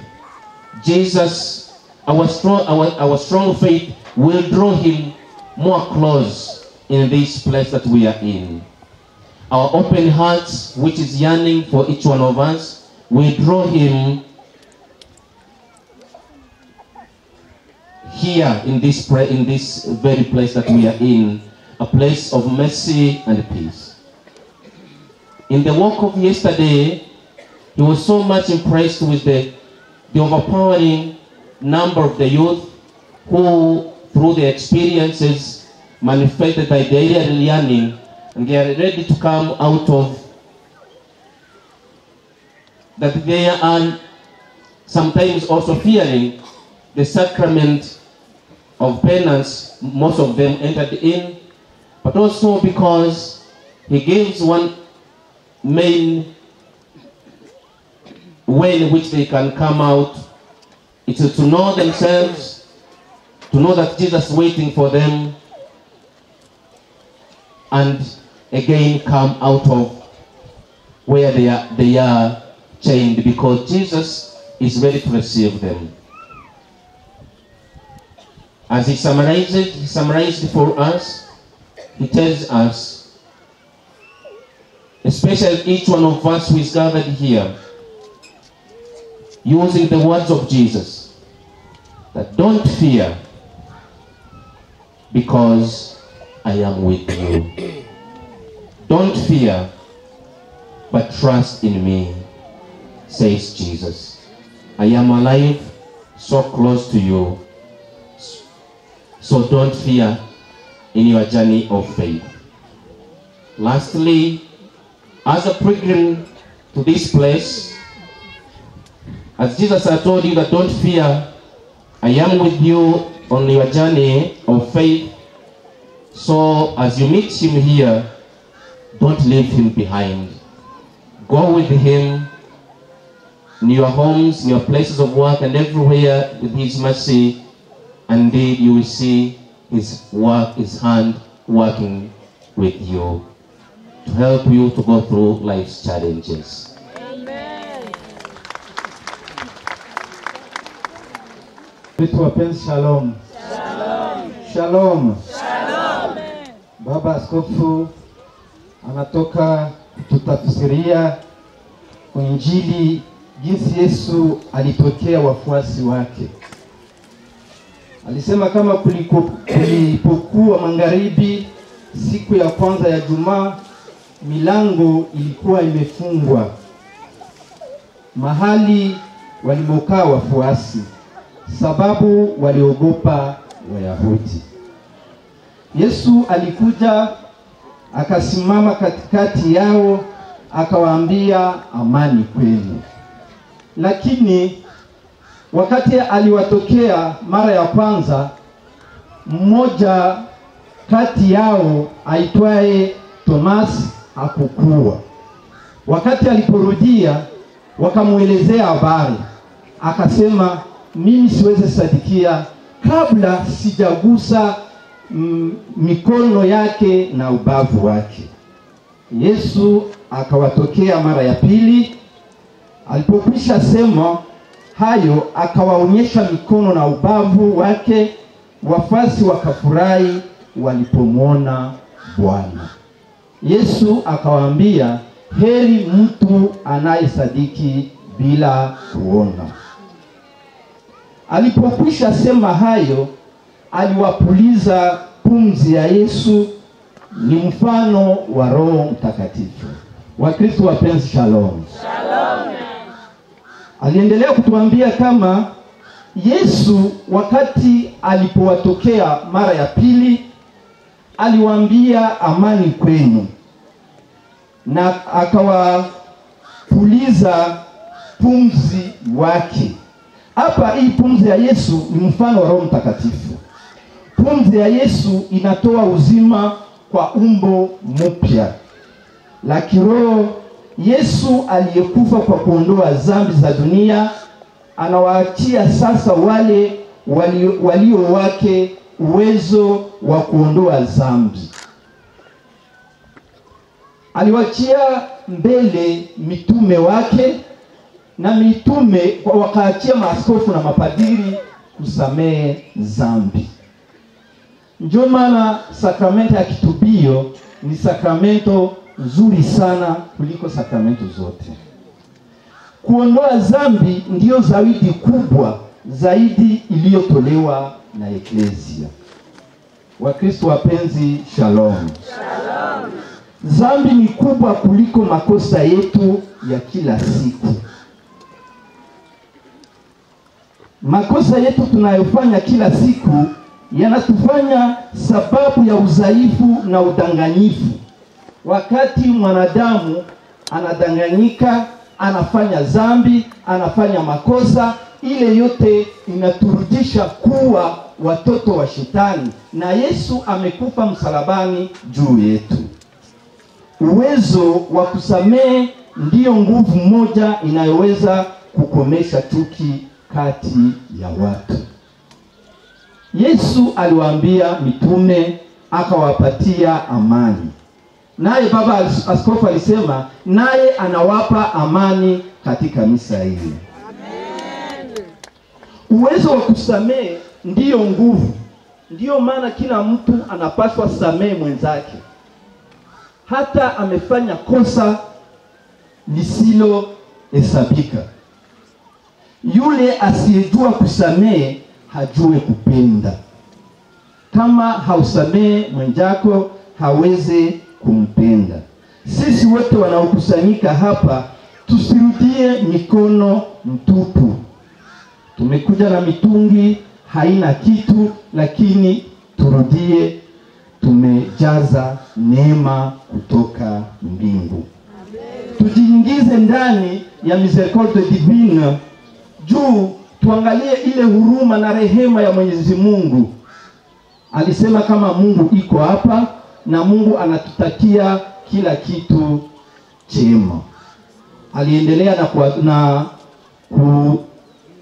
F: Jesus, our strong, our, our strong faith will draw him more close in this place that we are in. our open hearts, which is yearning for each one of us, we draw him here in this pra- in this very place that we are in, a place of mercy and peace. In the walk of yesterday, he was so much impressed with the, the overpowering number of the youth who, through their experiences, manifested their daily yearning and they are ready to come out of that they are sometimes also fearing the sacrament of penance most of them entered in, but also because he gives one main way in which they can come out. It is to know themselves, to know that Jesus is waiting for them, and again come out of where they are, they are chained because Jesus is ready to receive them. As he summarized it, he summarized for us, he tells us, especially each one of us who is gathered here, using the words of Jesus, that don't fear because I am with you. Don't fear, but trust in me, says Jesus. I am alive, so close to you. So don't fear in your journey of faith. Lastly, as a pilgrim to this place, as Jesus had told you that don't fear, I am with you on your journey of faith. So as you meet him here, don't leave him behind. Go with him in your homes, in your places of work, and everywhere with his mercy. And then you will see his work, his hand working with you to help you to go through life's challenges.
G: Wetu wapenzi shalom. Shalom. Baba Askofu anatoka kututafsiria Injili jinsi Yesu alitokea wafuasi wake. Alisema kama kuliko, kulipokuwa magharibi siku ya kwanza ya Jumaa, milango ilikuwa imefungwa mahali walimokaa wafuasi, sababu waliogopa Wayahudi. Yesu alikuja akasimama katikati yao akawaambia amani kwenu. Lakini wakati aliwatokea mara ya kwanza, mmoja kati yao aitwaye Tomas hakukuwa. Wakati aliporudia wakamwelezea habari, akasema mimi siweze sadikia kabla sijagusa mm, mikono yake na ubavu wake. Yesu akawatokea mara ya pili. Alipokwisha sema hayo, akawaonyesha mikono na ubavu wake. Wafuasi wakafurahi walipomwona Bwana. Yesu akawaambia, heri mtu anayesadiki bila kuona. Alipokwisha sema hayo, aliwapuliza pumzi ya Yesu. Ni mfano wa Roho Mtakatifu. Wakristo wapenzi, shalom. Shalom. Aliendelea kutuambia kama Yesu wakati alipowatokea mara ya pili aliwaambia amani kwenu, na akawapuliza pumzi wake. Hapa hii pumzi ya Yesu ni mfano wa Roho Mtakatifu. Pumzi ya Yesu inatoa uzima kwa umbo mpya la kiroho. Yesu aliyekufa kwa kuondoa dhambi za dunia anawaachia sasa wale walio, walio wake uwezo wa kuondoa dhambi. Aliwaachia mbele mitume wake na mitume wakaachia maaskofu na mapadiri kusamehe dhambi. Ndio maana sakramento ya kitubio ni sakramento nzuri sana kuliko sakramento zote. Kuondoa dhambi ndiyo zawadi kubwa zaidi iliyotolewa na Eklesia. Wakristo wapenzi, shalom. Dhambi ni kubwa kuliko makosa yetu ya kila siku. Makosa yetu tunayofanya kila siku yanatufanya sababu ya udhaifu na udanganyifu. Wakati mwanadamu anadanganyika, anafanya dhambi, anafanya makosa, ile yote inaturudisha kuwa watoto wa Shetani, na Yesu amekufa msalabani juu yetu. Uwezo wa kusamehe ndiyo nguvu moja inayoweza kukomesha chuki kati ya watu. Yesu aliwaambia mitume akawapatia amani, naye Baba As- Askofu alisema naye anawapa amani katika misa hii. Uwezo wa kusamehe ndiyo nguvu, ndiyo maana kila mtu anapaswa samehe mwenzake, hata amefanya kosa lisilohesabika. Yule asiyejua kusamehe hajue kupenda. Kama hausamehe mwenzako, hawezi kumpenda. Sisi wote wanaokusanyika hapa tusirudie mikono mtupu. Tumekuja na mitungi haina kitu, lakini turudie, tumejaza neema kutoka mbingu. Tujiingize ndani ya misericordia divina juu tuangalie ile huruma na rehema ya Mwenyezi Mungu. Alisema kama Mungu iko hapa na Mungu anatutakia kila kitu chema. Aliendelea na, kuwa, na ku,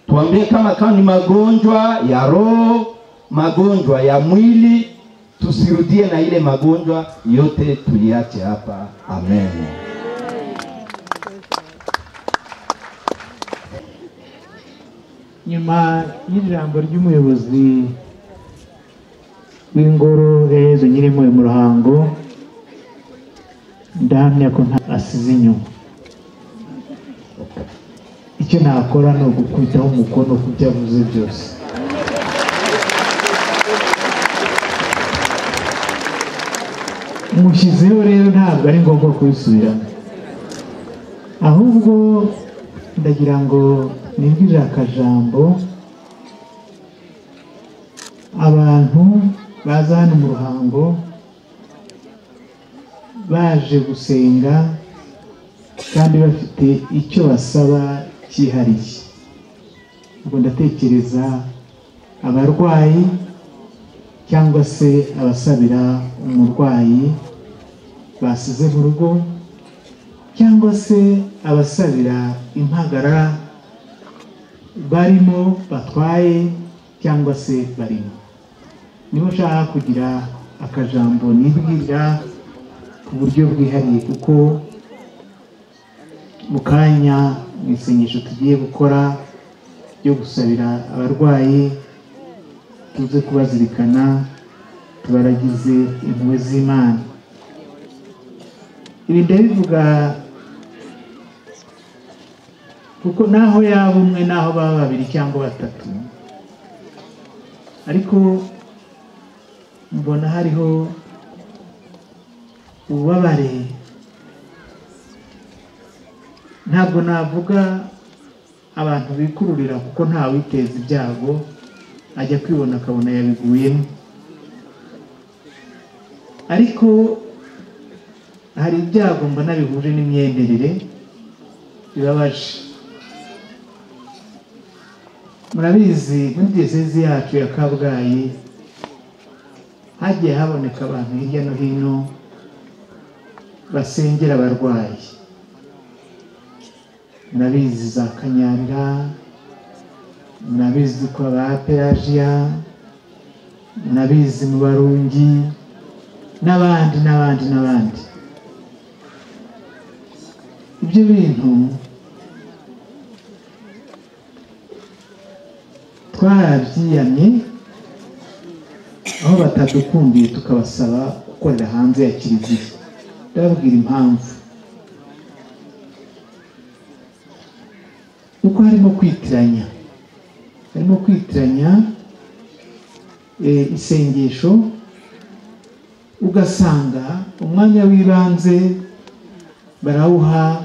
G: tuambie kama kama ni magonjwa ya roho, magonjwa ya mwili, tusirudie na ile magonjwa yote, tuiache hapa. Amen.
B: nyuma y'ijambo ry'umuyobozi w'ingoro ya yezu nyirimo mu ruhango ndahamya ko nta asize inyuma icyo nakora ni ugukubitaho umukono ku byo avuze byose mushyizeho rero ntabwo ari ngombwa kubisubiramo ahubwo ndagira ngo nibwirire akajambo abantu baza hano mu ruhango baje gusenga kandi bafite icyo basaba cyihariye ubwo ndatekereza abarwayi cyangwa se abasabira umurwayi basize mu rugo cyangwa se abasabira impagarara barimo batwaye cyangwa se barimo niba ushaka kugira akajambo nibwira ku buryo bwihariye kuko mu kanya mu isengesho tugiye gukora ryo gusabira abarwayi tuze kubazirikana tubaragize impuhwe z'imana ibi ndabivuga kuko naho yaba umwe naho baba babiri cyangwa batatu ariko mbona hariho ububabare ntabwo navuga abantu bikururira kuko ntawiteza ibyago ajya kwibona akabona yabiguyemo ariko hari ibyago mbona bihuje n'imyenderere bibabaje murabizi muri diyosezi yacu ya kabgayi hagiye haboneka abantu hirya no hino basengera abarwayi murabizi za kanyarira murabizi kwa ba pelagiya murabizi mu barungi n'abandi n'abandi n'abandi ibyo bintu twarabyiyamye aho batadukundiye tukabasaba gukorera hanze ya kiliziya ndababwira impamvu kuko harimo kwitiranya harimo kwitiranya eh, isengesho ugasanga umwanya w'ibanze barawuha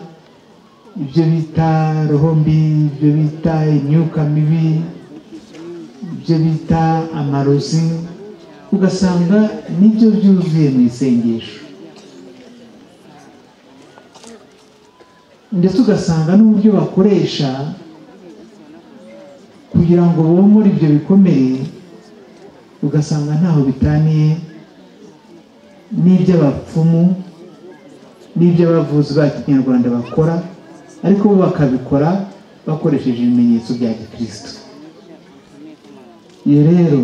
B: ibyo bita roho mbi ibyo bita imyuka mibi ibyo bita amarozi ugasanga nibyo byuzuye mu isengesho ndetse ugasanga n'uburyo bakoresha kugira ngo bomore ibyo bikomeye ugasanga ntaho bitaniye n'iby'abapfumu n'iby'abavuzi ba kinyarwanda bakora ariko bo bakabikora bakoresheje ibimenyetso bya gikristo iyo rero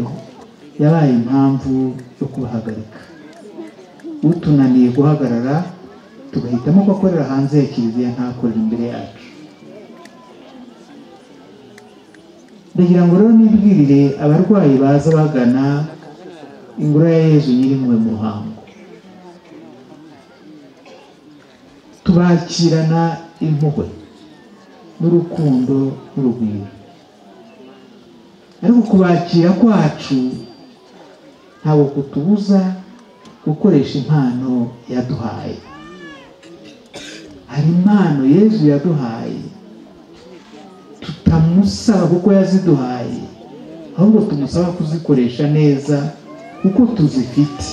B: yabaye impamvu yo kubahagarika utunaniye guhagarara tugahitamo ko akorera hanze ya kiliziya ntakorera imbere yacu ndagira ngo rero nibwirire abarwayi baza bagana ingoro ya yezu nyirimwe mu ruhango tubakirana impuhwe n'urukundo n'urugwiro ariko kubakira kwacu ntabwo kutubuza gukoresha impano yaduhaye hari impano yezu yaduhaye tutamusaba kuko yaziduhaye ahubwo tumusaba kuzikoresha neza kuko tuzifite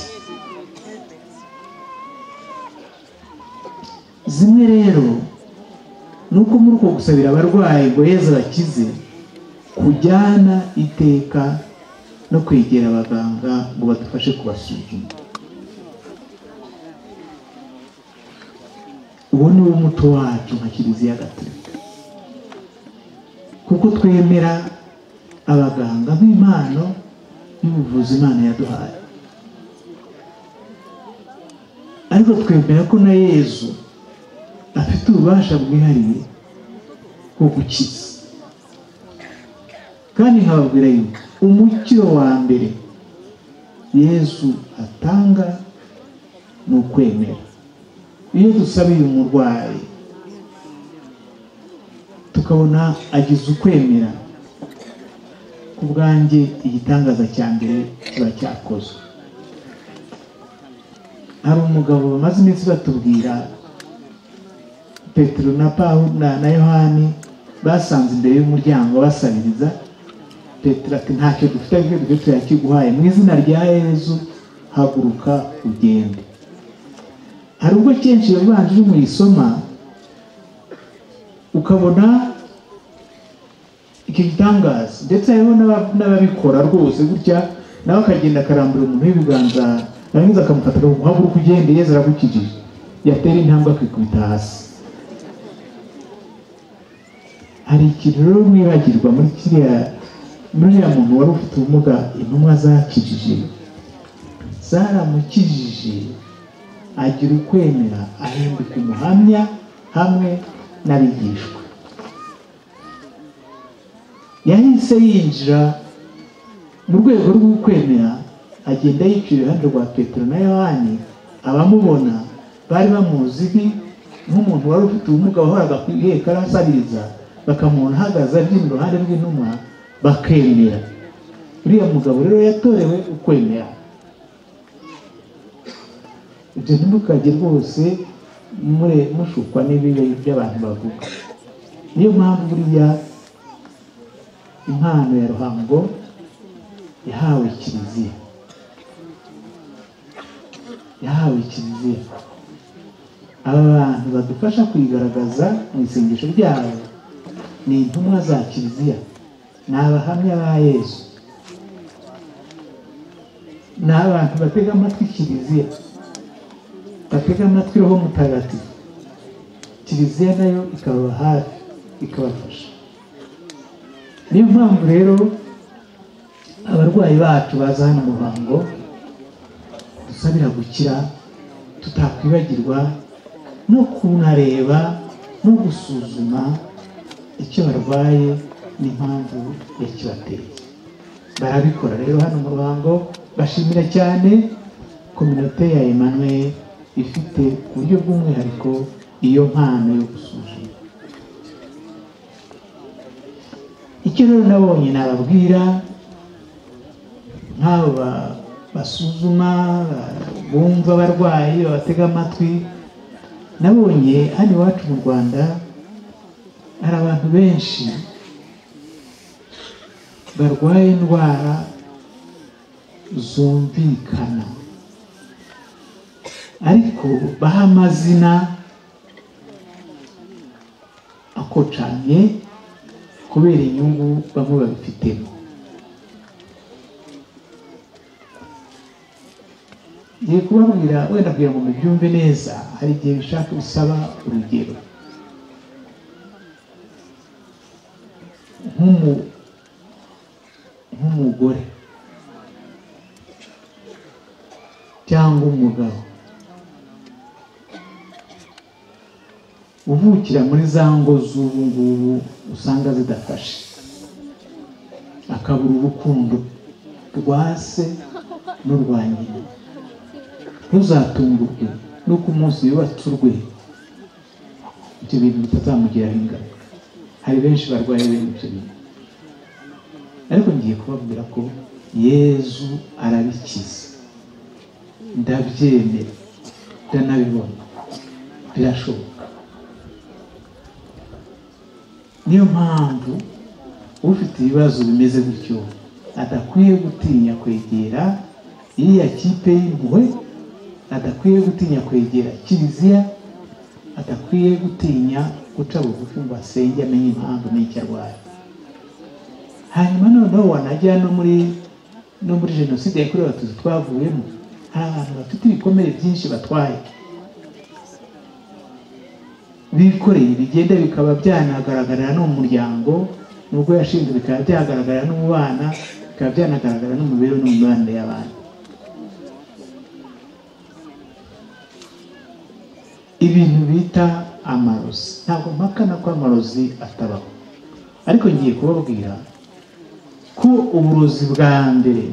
B: zimwe rero ni uko muri uko gusabira abarwayi ngo yezu abakize kujyana iteka no kwegera abaganga ngo badufashe kubasuzuma uwo ni wo muco wacu nka kiliziya gatolika kuko twemera abaganga nk'impano y'ubuvuzi imana yaduhaye ariko twemera ko na yezu afite ububasha bwihariye bwo gukiza kandi nkababwira yuko umukiro wa mbere yezu atanga ni ukwemera iyo dusabiye umurwayi tukabona agize ukwemera ku bwanjye igitangaza cya mbere kiba cyakozwe hari umugabo bamaze iminsi batubwira petero na pawulo na na yohani basanze imbere y'umuryango basabiriza petero ati ntacyo dufite ariko ibyo turakiguhaye mu izina rya yezu haguruka ugende hari ubwo kenshi yabanje uri muyisoma ukabona iki gitangaza ndetse hariho n'aba- n'ababikora rwose gutya nawe akagenda akarambura umuntu w'ibiganza yarangiza akamufata akamuha uko ugende yeza aragukijije yatera intambwe akikubita hasi hari ikintu rero mwibagirwa muri kiriya muri uriya muntu wari ufite ubumuga intumwa zakijije zaramukijije agira ukwemera ahinduka umuhamya hamwe n'abigishwa yahise yinjira mu rwego rw'ukwemera agenda yicara iruhande rwa petero na yohani abamubona bari bamuzi nk'umuntu wari ufite ubumuga wahoraga ku ihekara asabiriza bakamubona ahagaze abyina iruhande rw'intumwa bakemera uriya mugabo rero yatorewe ukwemera ibyo ntimukajye rwose mure mushukwa n'ibibi by'abantu bavuga niyo mpamvu buriya impano ya ruhango yahawe kiliziya yahawe kiliziya aba bantu badufasha kuyigaragaza mu isengesho ryabo ni intumwa za kiliziya ni abahamya ba yesu ni abantu batega amatwi kiliziya batega amatwi roho mutagatifu kiliziya nayo ikababa hafi ikabafasha niyo mpamvu rero abarwayi bacu baza hano mu ruhango dusabira gukira tutakwibagirwa no kunareba no gusuzuma icyo barwaye n'impamvu yakibateye barabikora rero hano mu ruhango bashimira cyane kominote ya Emmanuel ifite uburyo bw'umwihariko iyo mpano yo gusuzuma icyo rero nabonye nababwira nk'abo ba- basuzuma ba- bumva abarwayi babatega amatwi nabonye hano iwacu mu rwanda hari abantu benshi barwaye indwara zumvikana ariko baha amazina akocanye kubera inyungu bamwe babifitemo ngiye kubabwira wenda kugira ngo mubyumve neza hari igihe bishaka bisaba urugero nk'umu- nk'umugore cyangwa umugabo uvukira muri za ngo z'ubu ngubu usanga zidafashe akabura urukundo rwa se n'urwa nyina ntuzatungurwe nuko umunsi yubatse urwego ibyo bintu bitazamugiraho ingaruka hari benshi barwaye bene ibyo bintu ariko ngiye kubabwira ko yezu arabikiza ndabyemera ndanabibona birashoboka niyo mpamvu ufite ibibazo bimeze gutyo adakwiye gutinya kwegera iriya kipe y'impuhwe adakwiye gutinya kwegera kiliziya adakwiye gutinya guca bugufi ngo asenge amenye impamvu n'icyo arwaye hanyuma noneho wanajya no muri no muri jenoside yakorewe abatutsi twavuyemo hari abantu bafite ibikomere byinshi batwaye bikoreye bigenda bikaba byanagaragarira no mu muryango nubwo yashinzwe bikaba byagaragarira no mu bana bikaba byanagaragara no mu mibereho no mu mibanire y'abantu ibintu bita amarozi ntabwo mpakana ko amarozi atabaho ariko ngiye kubabwira ko uburozi bwa mbere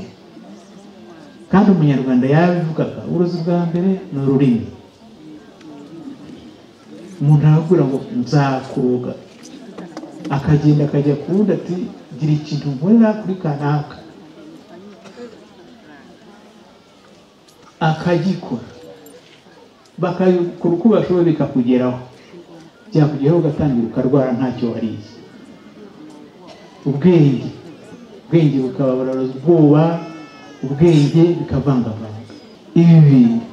B: kandi umunyarwanda yabivugaga uburozi bwa mbere ni ururimi umuntu arakubwira ngo nzakuroga akagenda akajya ku wundi ati gira ikintu nkorera kuri kanaka akagikora bakabikora uko bashoboye bikakugeraho byakugeraho ugatangira ukarwara ntacyo wariye ubwenge ubwenge bukaba buraroza ubwoba ubwenge bikavangavanga ibi bintu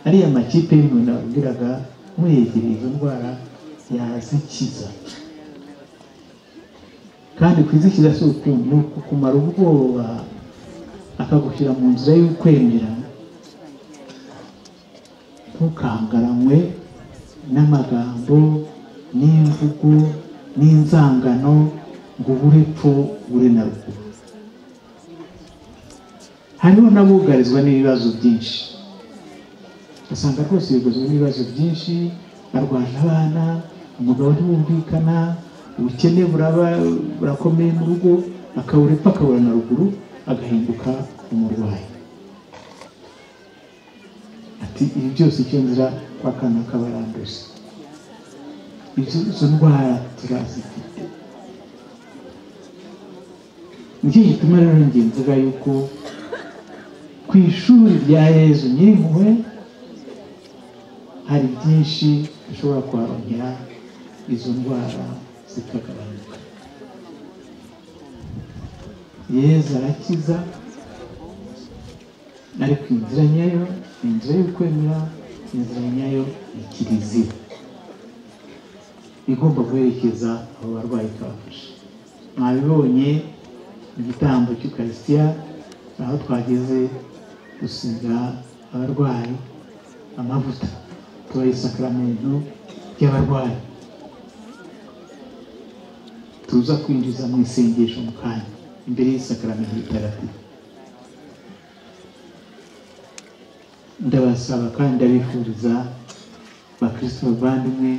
B: ariya makipe y'umuntu ababwiraga muyegereye izo ndwara yazikiza kandi kwizikiza si urukundo ni ukukumara ubwoba akagushyira mu nzira y'ukwemera ntukangaranywe n'amagambo n'imvugo n'inzangano ngo ubure epfo ure na ruguru hariho n'abugarizwa n'ibibazo byinshi usanga rwose yugarizwa n'ibibazo byinshi arwana abana umugabo ntibumvikana ubukene buraba burakomeye mu rugo akabura epfo akabura na ruguru agahinduka umurwayi ati ibi byose icyo nzira kwa kana kabaranduza izo izo ndwara turazifite nicyo gituma rero ngiye mvuga yuko ku ishuri rya yezu nyirimuwe hari byinshi dushobora kuharongera izo ndwara zikagabanuka yezu arakiza ariko inzira nyayo ni inzira y'ukwemera inzira nyayo ni kiliziya igomba guherekeza abo barwayi ikabafasha mwabibonye igitambo cy'ukarisitiya aho twageze dusiga abarwayi amavuta tubaha isakaramentu ry'abarwayi tuza kwinjiza mu isengesho mu kanya imbere y'isakaramentu ritagatifu ndabasaba kandi ndabifuriza bakristo bavandimwe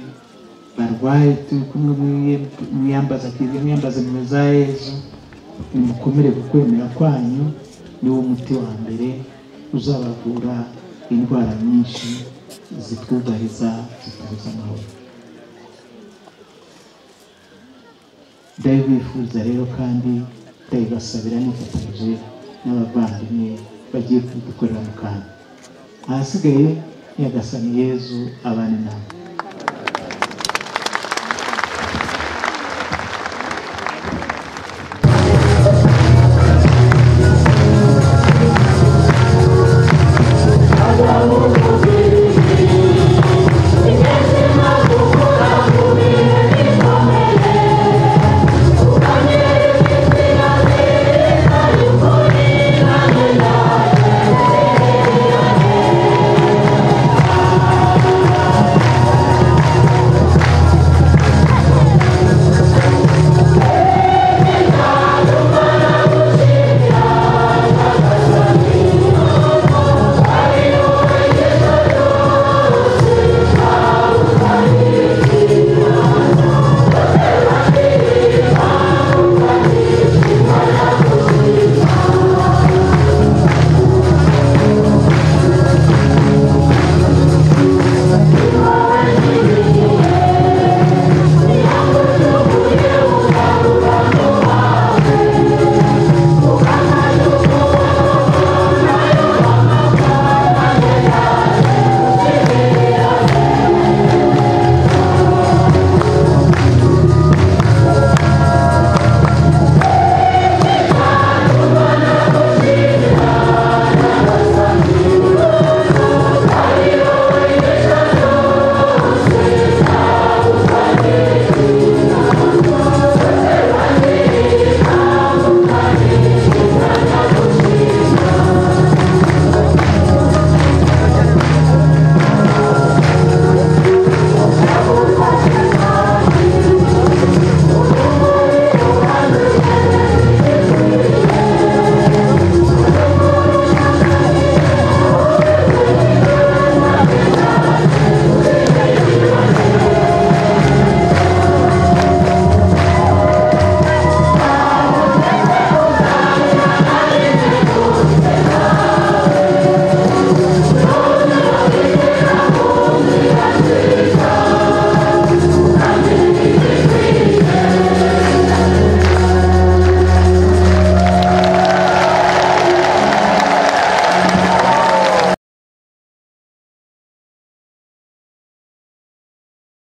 B: barwaye turi kumwe mwiyem- mwiyambaza kiriya mwiyambaza nimero za yezu nimukomere ku kwemera kwanyu niwo muti wa mbere uzabavura indwara nyinshi zitwubahiriza zitubuza amahoro ndabibifuza rero kandi ndabibasabira nifatanyije n'abavandimwe bagiye kudukorera mu kantu ahasigaye nyagasani yezu abane nawe